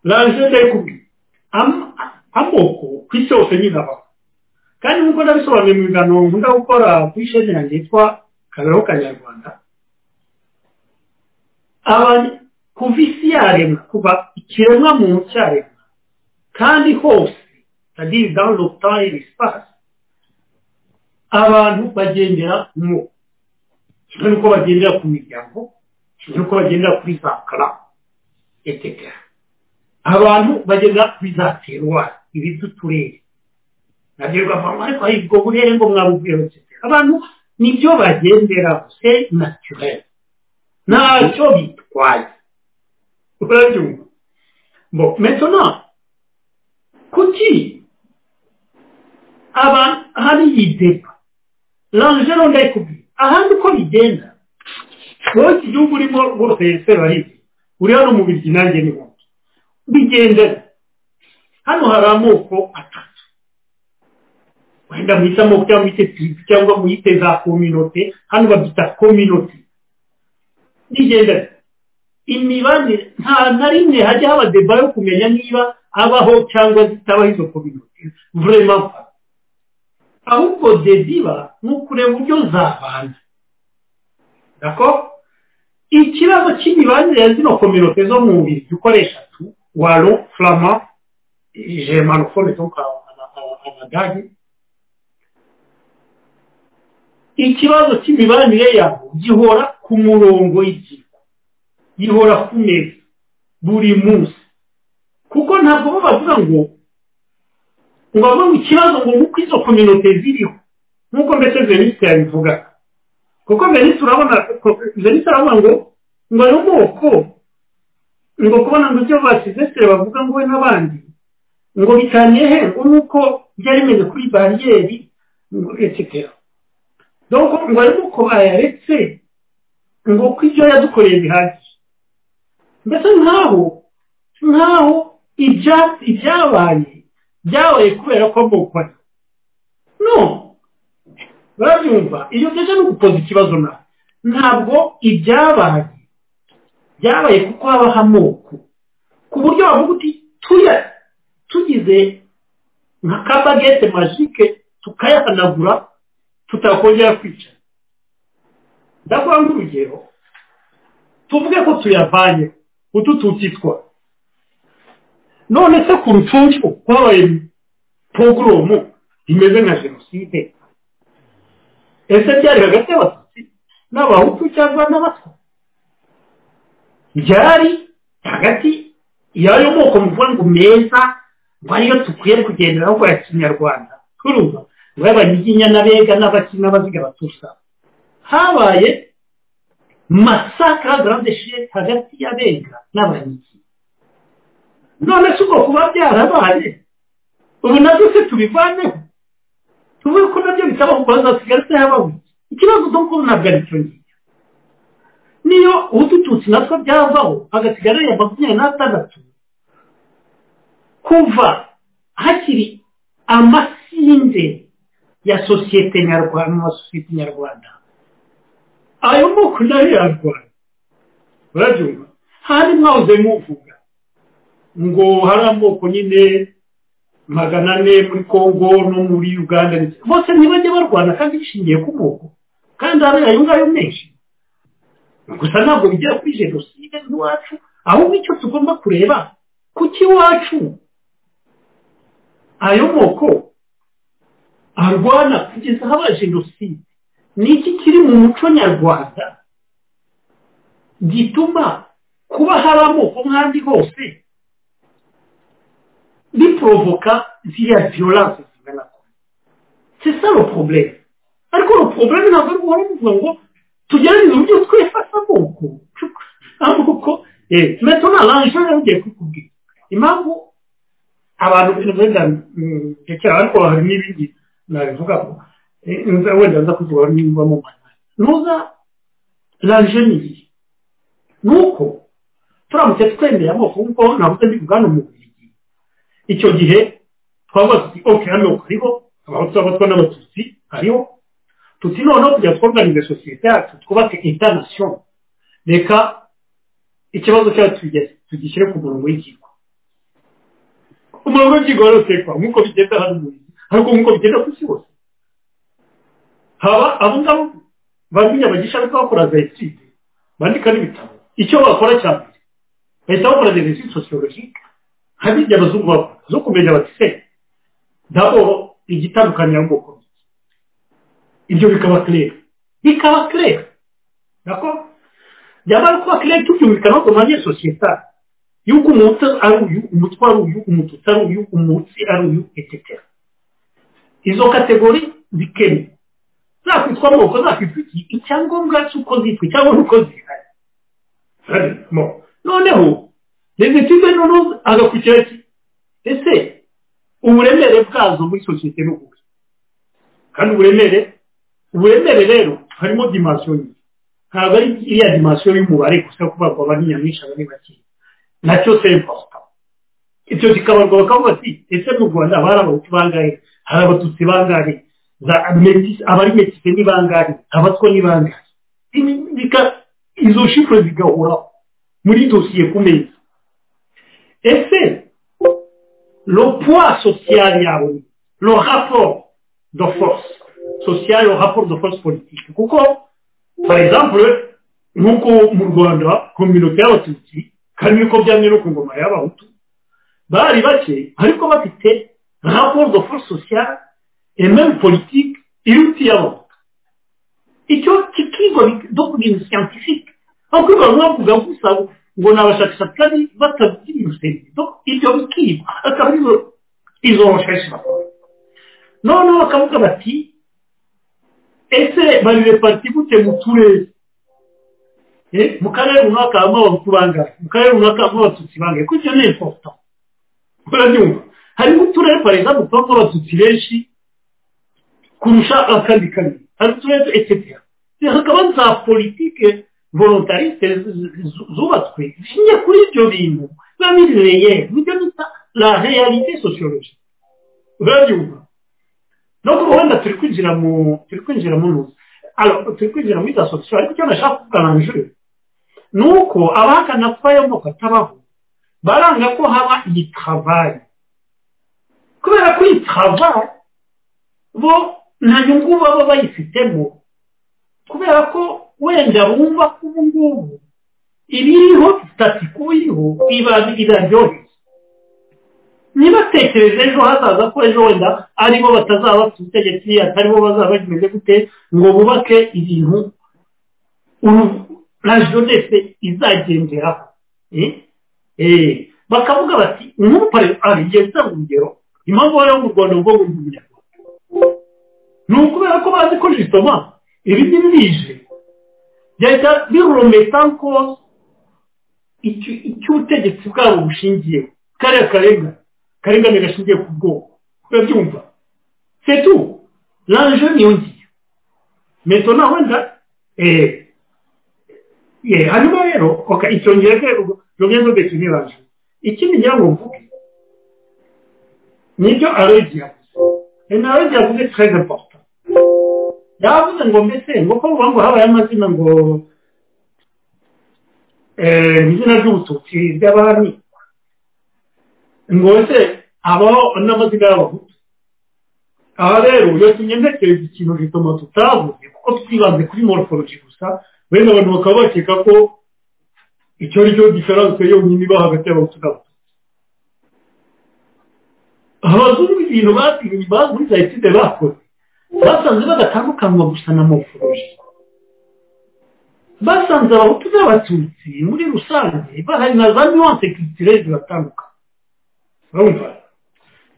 l'enjeu c'est kubi Am- amoko ku isi hose nyine abaho kandi nk'uko ndabisobanuye mu biganiro nkunda gukora kuri sheni yanjye yitwa kabeho kanyarwanda abantu kuva isi yaremwa kuva ikiremwa muntu cyaremwa kandi hose sadiri dani lopitayi risipasi abantu bagendera mu kimwe n'uko bagendera ku miryango kimwe n'uko bagendera kuri za kara etetera abantu bagendera kuri za teruwari ibiduturere nabwirwa mama ariko hari ubwo burere ngo mwabuvuyeho cyane abantu nibyo bagendera se naturel ntacyo bitwaye urabyumva bo metona kuki abantu hari idepa ranje rero ndayikubwira ahandi uko bigenda wowe iki gihugu urimo rwose se barizi uri hano mu biryi nanjye ni wowe bigendera hano hari amoko atatu wenda mwite amoko cyangwa mwite tiribu cyangwa mwite za kominote hano babyita kominote nigenda imibanire nta na rimwe hajya haba deba yo kumenya niba abaho cyangwa zitabaho izo kominote vurema mfa ahubwo dediba ni ukureba uburyo zabana dako ikibazo cy'imibanire ya zino kominote zo mu mubiri dukoresha tu waro flama jemanofone donc aba- aba- aba- abadage ikibazo cy'imibanire yabo gihora ku murongo y'igihe gihora ku meza buri munsi kuko ntabwo bo bavuga ngo ngo bavuga ngo ikibazo ngo nuko izo kominote ziriho nk'uko mbese veniste yabivuga kuko veniste urabona ko- veniste aravuga ngo ngo ayo moko ngo kubona ngo ibyo ba silvestre bavuga ngo we n'abandi ngo bitaniye he ngo nuko byari bimeze kuri bariyeri ngo etsetera donc ngo arimo ko bayaretse ngo ko ibyo yadukoreye bihagije mbese nkaho nkaho ibya- ibyabaye byabaye kubera ko mbukwa no barabyumva iyo ugejeje no gukoza ikibazo nawe ntabwo ibyabaye byabaye kuko habaho amoko ku buryo bavuga uti tuya tugize nka kabagete majike tukayahanagura tutakongera kwicara ndavuga nk'urugero tuvuge ko tuyavanye utu tutitwa none se ku rucunshu kwabaye pogoromu imeze nka jenoside ese byari hagati y'abatutsi n'abahutu cyangwa n'abatwa byari hagati y'ayo moko muvuga ngo meza ngo ariyo dukwiye kugenderaho ngo ya kinyarwanda turumva ngo y'abanyiginya n'abega n'abakina n'abaziga batusa habaye masaka garande sheke hagati y'abega n'abanyiginya none si ubwo kuba byarabaye ubu nabyo se tubivaneho tuvuge ko nabyo bisaba kubanza kigali se habaho ikibazo cyo kubona bwa icyo ngicyo niyo ubututsi natwo byavaho hagasigara ya makumyabiri n'atandatu kuva hakiri amasinde ya sosiyete nyarwanda mu masosiyete nyarwanda ayo moko nayo yarwanya barabyumva handi mwahoze muvuga ngo hari amoko nyine magana ane muri congo no muri uganda bose ntibajye barwana kandi bishingiye ku moko kandi hari ayo ngayo menshi gusa ntabwo bigera kuri jenoside iwacu ahubwo icyo tugomba kureba ku cy'iwacu ayo moko arwana kugeza habaye jenoside ni iki kiri mu muco nyarwanda gituma kuba hari amoko nk'andi hose biporovoka ziriya viyoranse zingana kure c'est ça le problème ariko le problème ntabwo ari guhora muvuga ngo tugerageze uburyo twifata amoko amoko meto na ranje yagiye kukubwira impamvu abantu wenda ndekera ariko hari n'ibindi nabivuga ko wenda nza kuvuga niba mu manywa ntuza ranje ni iyi ni uko turamutse twemeye amoko nk'uko navuze ndi bwana umubiri icyo gihe twavuga tuti oke hano hariho abahutu abatwa n'abatutsi hariho tuti noneho kujya twuganiza sosiyete yacu twubake intanasiyo reka ikibazo cyacu tugishyire ku murongo w'ikigo umurongo w'ikigo rero utekwa nk'uko bigenda hano mu nzu ariko nk'uko bigenda ku isi hose haba abo ngabo bamenya bagisha ariko bakora jenoside bandika n'ibitabo icyo bakora cya mbere bahita bakora jenoside sosiyologike hari ibyo abazungu bakora zo kumenya bati se ntabwo igitandukanya amoko ibyo bikaba kirere bikaba kirere nako byamara kuba kirere tubyumvika no ku manye sosiyetari y'uko umuntu ari uyu umutwe ari uyu umututsi ari uyu umutsi ari uyu etetera izo kategori zikenewe zakwitwa amoko zakwitwa iki icyangombwa cy'uko zitwa cyangwa n'uko zihari noneho rezitive noneho agakurikira iki ese uburemere bwazo muri sosiyete ni ubuhe kandi uburemere uburemere rero harimo dimansiyo nyinshi ntabwo ari iriya dimansiyo y'umubare gusa kubarwa aba nyamwinshi aba ari bakeya nacyo semposita ibyo kikabarwa bakavuga ati ese mu rwanda haba hari abahutu bangahe hari abatutsi bangahe abari metise ni bangahe abatwa ni bangahe izo shifure zigahoraho muri dosiye ku meza ese lo poids social yawe lo rapport de force social au rapport de force politique kuko par exemple nk'uko mu rwanda kominote y'abatutsi kandi niko byamye no ku ngoma y'abahutu bari bake ariko bafite rapport de force sociale et même politique iruta iy'abahutu icyo kikigo no ku bintu scientifique aho kwiga bavuga gusa ngo ni abashakashatsi kandi batavuga ibintu serivido ibyo bikigwa akaba arizo izo recherche bakora noneho bakavuga bati ese bari repariti gute mu turere mu karere runaka harimo abahutu bangahe mu karere runaka harimo abatutsi bangahe kuko icyo ni important urabyumva harimo uturere pareza dutanga abatutsi benshi kurusha akandi kanini hari uturere etetera hakaba za politike volontarisite zubatswe zishingiye kuri ibyo bintu biba birireye nibyo bita la realite sociologie urabyumva no ku ruhande turi kwinjira mu turi kwinjira mu nzu turi kwinjira muri za sosiyo ariko icyo nashaka kugabanje ni uko abahakana ko ayo moko atabaho baranga ko haba iyi travayi kubera ko iyi travayi bo nta nyungu baba bayifitemo kubera ko wenda bumva ko ubu ngubu ibiriho sitati kuba iriho iraryoheye ntibatekereze ejo hazaza ko ejo wenda aribo batazaba ku butegetsi ataribo bazaba bimeze gute ngo bubake ibintu na jenoside izagenderaho bakavuga bati nk'umupari igihe gitanga urugero impamvu wari mu rwanda ubwo ngo umunyarwanda ni ukubera ko bazi ko jisoma ibi ni bije byahita birometa ko icyo ubutegetsi bwabo bushingiyeho kariya karenga karengane gashingiye ku bwoko urabyumva setu lanje niyo ngiyo meto naho wenda eee ye hanyuma rero icyongereza rumwe n'ubwese ntibaje ikindi ngira ngo mvuge nibyo arodi yavuze ni arodi yavuze treze porta yavuze ngo mbese ngo ko uvuga ngo habaye amazina ngo izina ry'ubututsi ry'abami ngo ese habaho n'amazina y'abahutu aha rero iyo tunyendekereza ikintu gituma tutavuze kuko twibanze kuri morphology gusa wenda abantu bakaba bakeka ko icyo ari cyo diferanse yonyine iba hagati y'abahutu n'abatutsi abazungu ibintu batinye muri za etide bakoze basanze badatandukanywa gusa na morphology basanze abahutu n'abatutsi muri rusange bahari na za nuance culturelle zibatandukanye urumva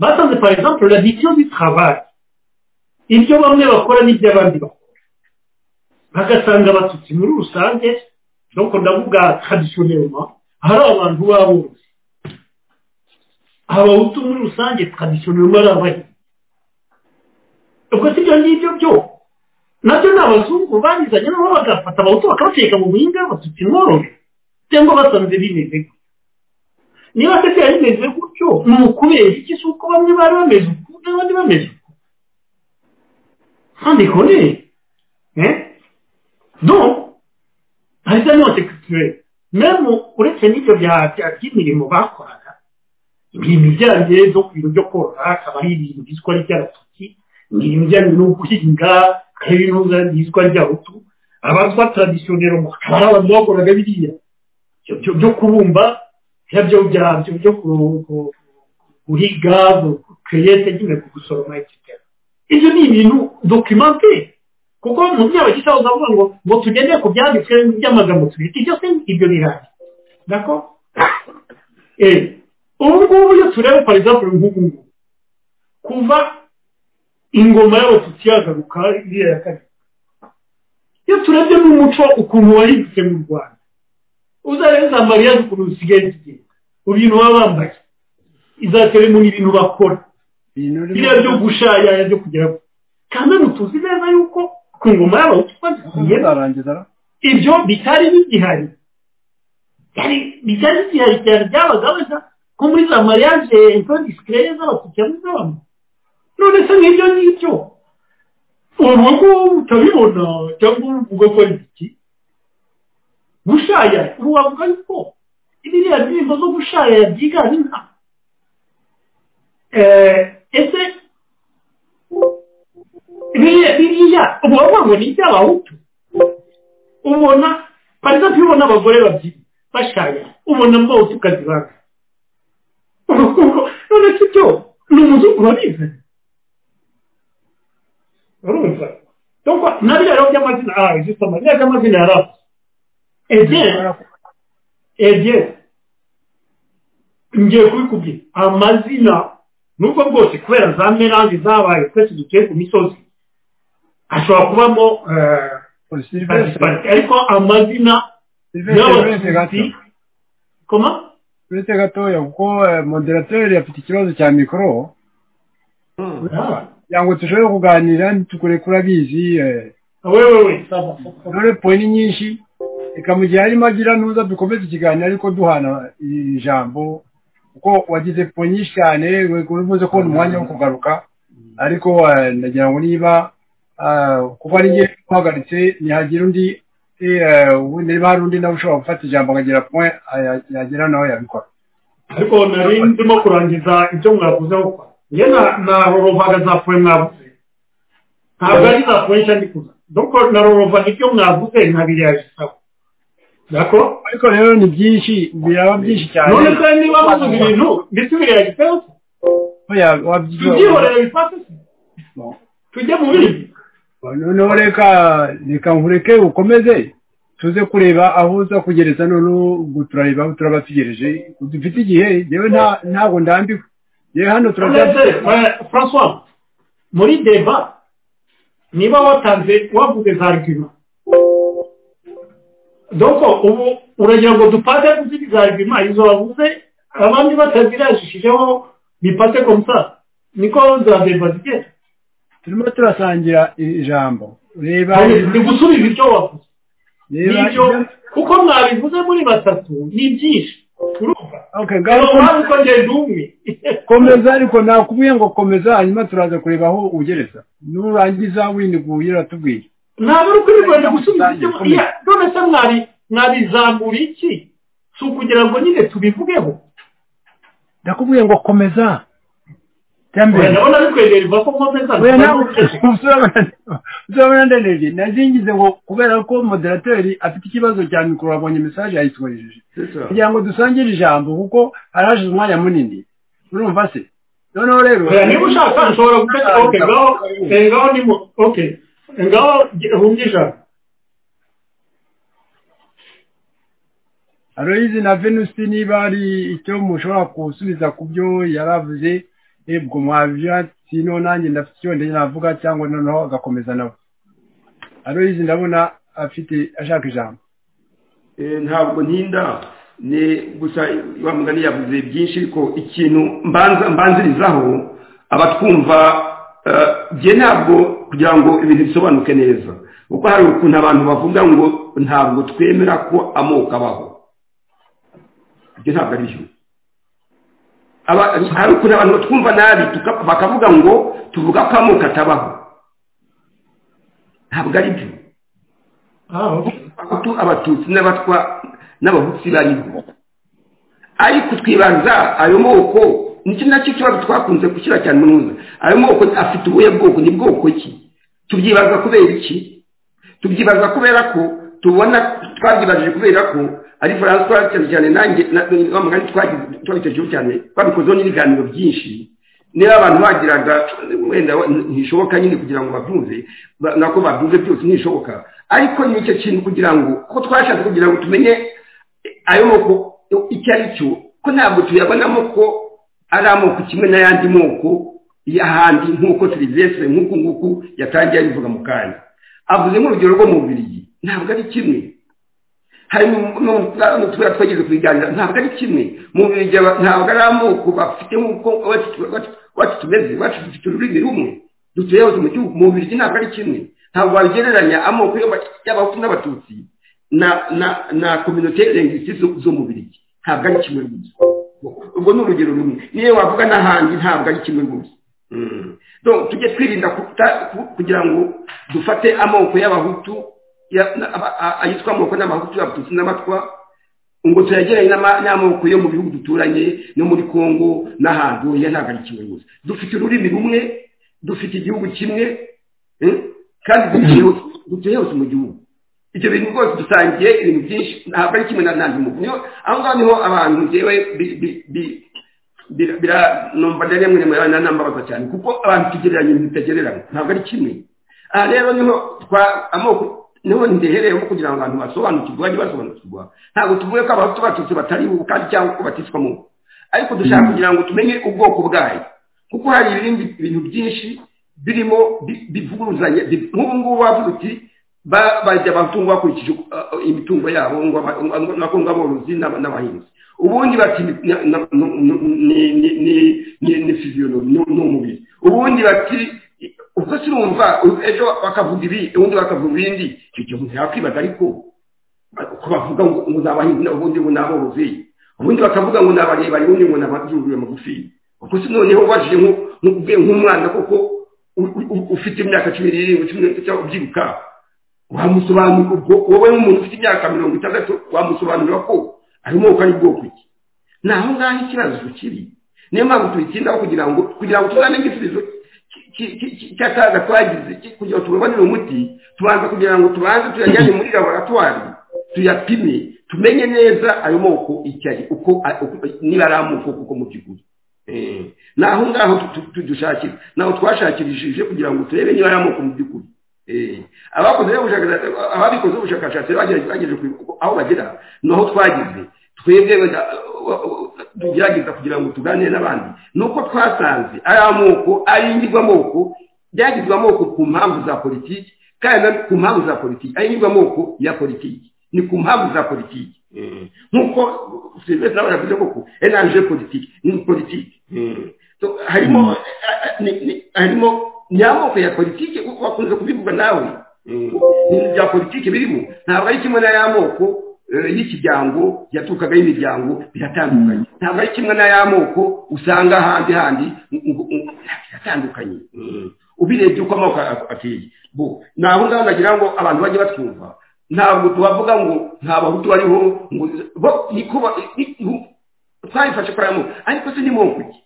basanze par exemple la vision du travail ibyo bamwe bakora n'ibyo abandi bakora bagasanga abatutsi muri rusange nuko ndavuga tradisiyoneroma hari abantu b'abuzi abahutu muri rusange tradisiyoneroma ari abahinzi ubwo si ibyo ngibyo byo nabyo ni abazungu banizanye nabo bagafata abahutu bakabateka mu buhinga abatutsi nkorore cyangwa basanze bimeze niba se byari bimeze gutyo ni ukubera iki si uko bamwe bari bameze uku n'abandi bameze uku kandi kone donc hari za note culturelle même uretse n'ibyo by'imirimo bakoraga imirimo ijyanye zo ku bintu byo korora akaba ari ibintu byitwa ry'abatutsi imirimo ijyanye no guhinga akaba ari ibintu byitwa ry'abahutu abatwa tradisiyoneru akaba ari abantu bakoraga biriya byo kubumba byabyo byabyo byo guhiga kuyete nyine gusoroma etc ibyo ni ibintu documenté kuko mu byaba gisa uzavuga ngo ngo tugende ku byanditswe by'amagambo tubiri byose ibyo birahari dako eh ubu ngubu iyo tureba par exemple nk'ubu ngubu kuva ingoma y'abatutsi yagaruka iriya ya kabiri iyo turebye n'umuco ukuntu wahindutse mu rwanda uzarebe za mariya ukuntu zisigaye zigenda ibintu baba bambaye iza seremoni ibintu bakora biriya byo gushayaya byo kugera kandi tuzi neza yuko ku ngoma y'abahutu twagiye ibyo bitari bigihari bitari bigihari cyane byabaga basa nko muri za mariage info discreye z'abatutsi n'iz'abantu none se nk'ibyo ngibyo ubu ko utabibona cyangwa uvuga ko ari iki gushaya ubu wavuga yuko biriya ndirimbo zo gushaya byiganje nka ese biriya uba wavuga ni iby'abahutu ubona parisa iyo ubona abagore babyina bashaya ubona mbose ukazibanga none se ibyo ni umuzungu wabizanye urumva dore na biriya rero by'amazina aha izisa amazina y'amazina yari azi ebyeri ebyeri ngiye kubikubwira amazina nubwo bwose kubera za merange zabaye twese dutuye ku misozi ashobora kubamo ariko amazina y'abatutsi koma uretse gatoya kuko moderateri afite ikibazo cya mikoro kugira ngo dushobore kuganira ntitukure kuri abizi wewewe dore pointi nyinshi reka mu gihe harimo agira ntuza dukomeze ikiganiro ariko duhana ijambo kuko wagize pointi nyinshi cyane uvuze ko ni umwanya wo kugaruka ariko ndagira ngo niba kuba ari njye uhagaritse ntihagira undi niba hari undi nawe ushobora gufata ijambo akagira kumwe yagera nawe yabikora ariko nari ndimo kurangiza ibyo mwavuze gukora njye narorovaga za poe mwavuze ntabwo ari za poe nshya ndikuza doko narorovaga ibyo mwavuze nkabireyagisaba dako ariko rero ni byinshi biraba byinshi cyane none se niba muvuze ibintu ndetse ubireyagiseho tubyihorera bifate tujye mu bindi noneho reka reka nkureke ukomeze tuze kureba aho uza kugereza noneho ubwo turareba aho turabategereje dufite igihe yewe ntabwo ndambiwe yewe hano turabyatse francois muri deva niba watanze wavuze za argument doko ubu uragira ngo dupate kuziri za argument izo wavuze abandi batazirajishijeho bipate komusa niko za deva zigenda turimo turasangira ijambo reba ni gusubiza ibyo wavuze reba nibyo kuko mwabivuze muri batatu ni byinshi urumva Okay, ngaho ngaho kom- mpamvu ko ngenda umwe komeza ariko nakubwiye ngo komeza hanyuma turaza kureba aho ugereza nurangiza winiguye uratubwira ntabwo ari ukuri rwanda gusubiza Rusange, ibyo rukomeye. iya none se mwari mwabizamura iki si ukugira ngo nyine tubivugeho ndakubwiye ngo komeza cya Oya, mbere ndabona bikwegera iva ko nkomeza Oya, nawe- uzabona ndanejwe nazingize ngo kubera ko moderateri afite ikibazo cya mikoro abonye mesaje yayitwohereje kugira ngo dusangire ijambo kuko harashize umwanya munini urumva se noneho rero Oya, niba ushaka nshobora gutegeka ok ngaho eh, ngaho ni mu ok ngaho humye ijana Aloyizi na Venus niba ari icyo mushobora gusubiza ku byo yaravuze ebwo mwabyatino nanjye ndafite icyo ndenge navuga cyangwa noneho agakomeza nawe Aloyizi ndabona afite ashaka ijambo Eh, ntabwo ntinda ni gusa wa mugani yavuze byinshi ariko ikintu mbanza mbanzirizaho abatwumva eh, jye ntabwo kugira ngo ibintu bisobanuke neza kuko hari ukuntu abantu bavuga ngo ntabwo twemera ko amoko abaho ibyo ntabwo ari byo Aba- hari ukuntu abantu batwumva nabi tuka- bakavuga ngo tuvuga ko amoko atabaho ntabwo ari byo ah ok abahutu abatutsi n'abatwa n'abahutsi bariho ariko twibaza ayo moko nicyo nacyo ikibazo twakunze gushyira cyane mu ntuza ayo moko afite ubuhe bwoko ni bwoko ki tubyibaza kubera iki tubyibaza kubera ko tubona twabyibajije kubera ko ari faransa cyane cyane nanjye na- na- wa mugani twagize twabitejeho cyane twabikozeho n'ibiganiro byinshi niba abantu bagiraga wenda ntishoboka nyine kugira ngo babyumve ba- nako babyumve byose ntishoboka ariko ni icyo kintu kugira ngo ko twashatse kugira ngo tumenye ayo moko icyo ari cyo ko ntabwo tuyabonamo ko ari amoko kimwe n'ayandi moko y'ahandi nk'uko serivisi nk'uku nguku yatangiye abivuga mu kanya avuze nk'urugero rwo mu bubirigi ntabwo ari kimwe hari n'utubara twageze kubiganira ntabwo ari kimwe mu bubirigi aba- ntabwo ari amoko bafite nk'uko iwacu- iwacu- iwacu tumeze iwacu dufite ururimi rumwe dutuye hose mu gihugu mu bubirigi ntabwo ari kimwe ntabwo wabigereranya amoko y'aba- y'abahutu n'abatutsi na na na kominote lengisi zo zo mu birigi ntabwo ari kimwe rwose ubwo ni urugero rumwe niyo wavuga n'ahandi ntabwo ari kimwe rwose Mm. Donc, tujye twirinda kuta- ku- kugira ngo dufate amoko y'abahutu ya- na- aba- a- ayitwa amoko n'abahutu abatutsi n'abatwa ngo tuyageranye n'ama- n'amoko yo mu bihugu duturanye no muri kongo n'ahantu oya ntabwo ari kimwe rwose dufite ururimi rumwe dufite igihugu kimwe mm, kandi dutuye hose- dutuye hose mu gihugu ibyo bintu rwose dusangiye ibintu byinshi ntabwo ari kimwe na nandi muntu niyo aho ngaho niho abantu ngewe bi- bi- bi- bira- bira- numva rero rimwe rimwe nanambabaza cyane kuko abantu tugereranya ibintu bitagereranywa ntabwo ari kimwe aha rero niho twa amoko niho ndehereyeho kugira ngo abantu basobanukirwe bajye basobanukirwa ntabwo tuvuge ko abahutu batutsi batariho kandi cyangwa ko baticwa mu ariko dushaka kugira ngo tumenye ubwoko bwayo kuko hari ibindi bintu byinshi birimo bi- bivuguruzanya bi- nk'ubu ngubu wavuze uti ba- barya abatungo bakurikije uko- uh, imitungo yabo ngo aba- ngo- ngo- nako ngo aborozi n'aba- n'abahinzi ubundi bati ni- na- na- nu- nu- ni- ni- ni- ni- ni physiology, ni ni umubiri ubundi bati ubwo sinumva u- ejo bakavuga ibi ubundi bakavuga ibindi icyo kintu yakwibaza ariko ko bavuga ngo ngo ni abahinzi ubundi ngo ni aborozi ubundi bakavuga ngo ni abarebare ubundi ngo ni abazurure magufi ubwo se noneho ubajije nko- nko- ubwe nk'umwana koko u- u- u- ufite imyaka cumi n'irindwi cumi n'itatu cyangwa ubyiruka wamusobanurira ubwo wowe nk'umuntu ufite imyaka mirongo itandatu wamusobanurira ko ari moko ari bwoko iki ni aho ngaho ikibazo kiri niyo mpamvu tubitindaho kugira ngo kugira ngo tuzamenye igisubizo ki- ki- ki- ki- cy'akaga twagize ki- kugira ngo tubabonere umuti tubanza kugira ngo tubanze tuyajyane muri laboratwari tuyapime tumenye neza ayo moko icyo ari uko a- uko- niba ari amoko kuko mu by'ukuri Eh, ni aho ngaho tu- tu- tu- dushakira naho twashakirishije kugira ngo turebe niba ari amoko mu by'ukuri abakoze ubushakashatsi ababikoze ubushakashatsi bageze aho bagera naho twageze twebwe tugerageza kugira ngo tuganire n'abandi ni uko twasanze ari amoko ari ingirwamoko byagizwe amoko ku mpamvu za politiki kandi ku mpamvu za politiki ari ingirwamoko ya politiki ni ku mpamvu za politiki nk'uko serivisi nawe yavuze koko enanje politiki ni politiki harimo harimo ni amoko ya politiki wakunze kubivuga nawe ibintu bya politiki birimo ntabwo ari kimwe n'aya moko y'ikiryango yaturukaga y'imiryango biratandukanye ntabwo ari kimwe n'aya moko usanga ahandi handi biratandukanye ubirebye uko amoko ateye ni aho ngaho nagira ngo abantu bajye batwumva ntabwo tubavuga ngo nta bahutu bariho ngo bo niko twabifashe kuri aya moko ariko se ni moko ki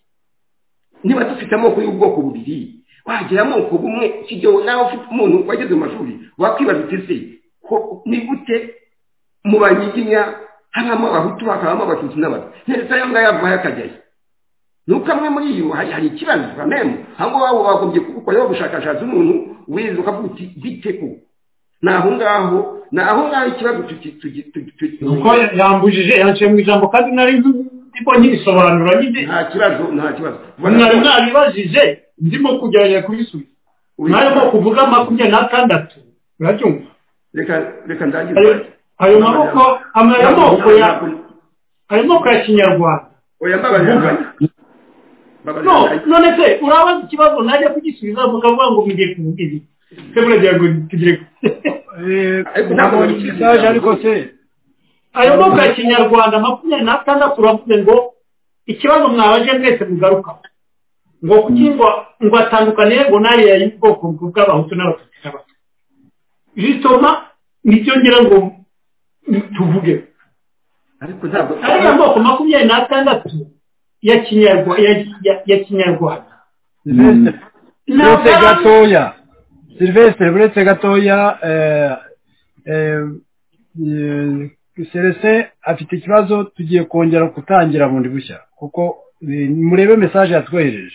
niba dufite amoko y'ubwoko bubiri wagira amoko bumwe ikigero nawe ufite umuntu wageze mu mashuri wakwibaza uti se ni gute mu banyiginya habamo abahutu hakabamo abatutsi n'abatwa ndetse ayo ngayo avaho akajyayo ni uko amwe muri yo hari ikibazo kamemu aho ngaho bagombye kugukoraho ubushakashatsi umuntu wize ukavuga uti bite ko ni aho ngaho ni aho ngaho ikibazo kuko yambujije yaciye mu ijambo kandi nari ndipo nyisobanura nyine nta kibazo nta kibazo mwari mwabibajije ndimo kugerageza kubisubiza mwarimo kuvuga makumyabiri n'atandatu urabyumva reka reka Ayo- ndangize ayo maboko ayo moko ya ayo moko ya kinyarwanda oya mbabarira mbabarira No, none se urabaza ikibazo najya kugisubiza mukavuga ngo mugiye kuvuga ibi se muragira ngo tugire gute? Ariko ntabwo ntabwo bari- message ariko se ayo moko ya kinyarwanda makumyabiri n'atandatu uravuze ngo ikibazo mwabaje mwese mugarukaho ngo kuki ngo ngo atandukane ngo nayo yari ubwoko bw'abahutu n'abatutsi n'abatwa bituma nibyo ngira ngo tuvuge ariko ntabwo ariya moko makumyabiri n'atandatu ya kinyarwa- ya- ya- ya kinyarwanda silvestre uretse ntabwo gatoya silvestre uretse gatoya eh, eh, eh, celestin afite ikibazo tugiye kongera gutangira bundi bushya kuko eh, murebe message yatwohereje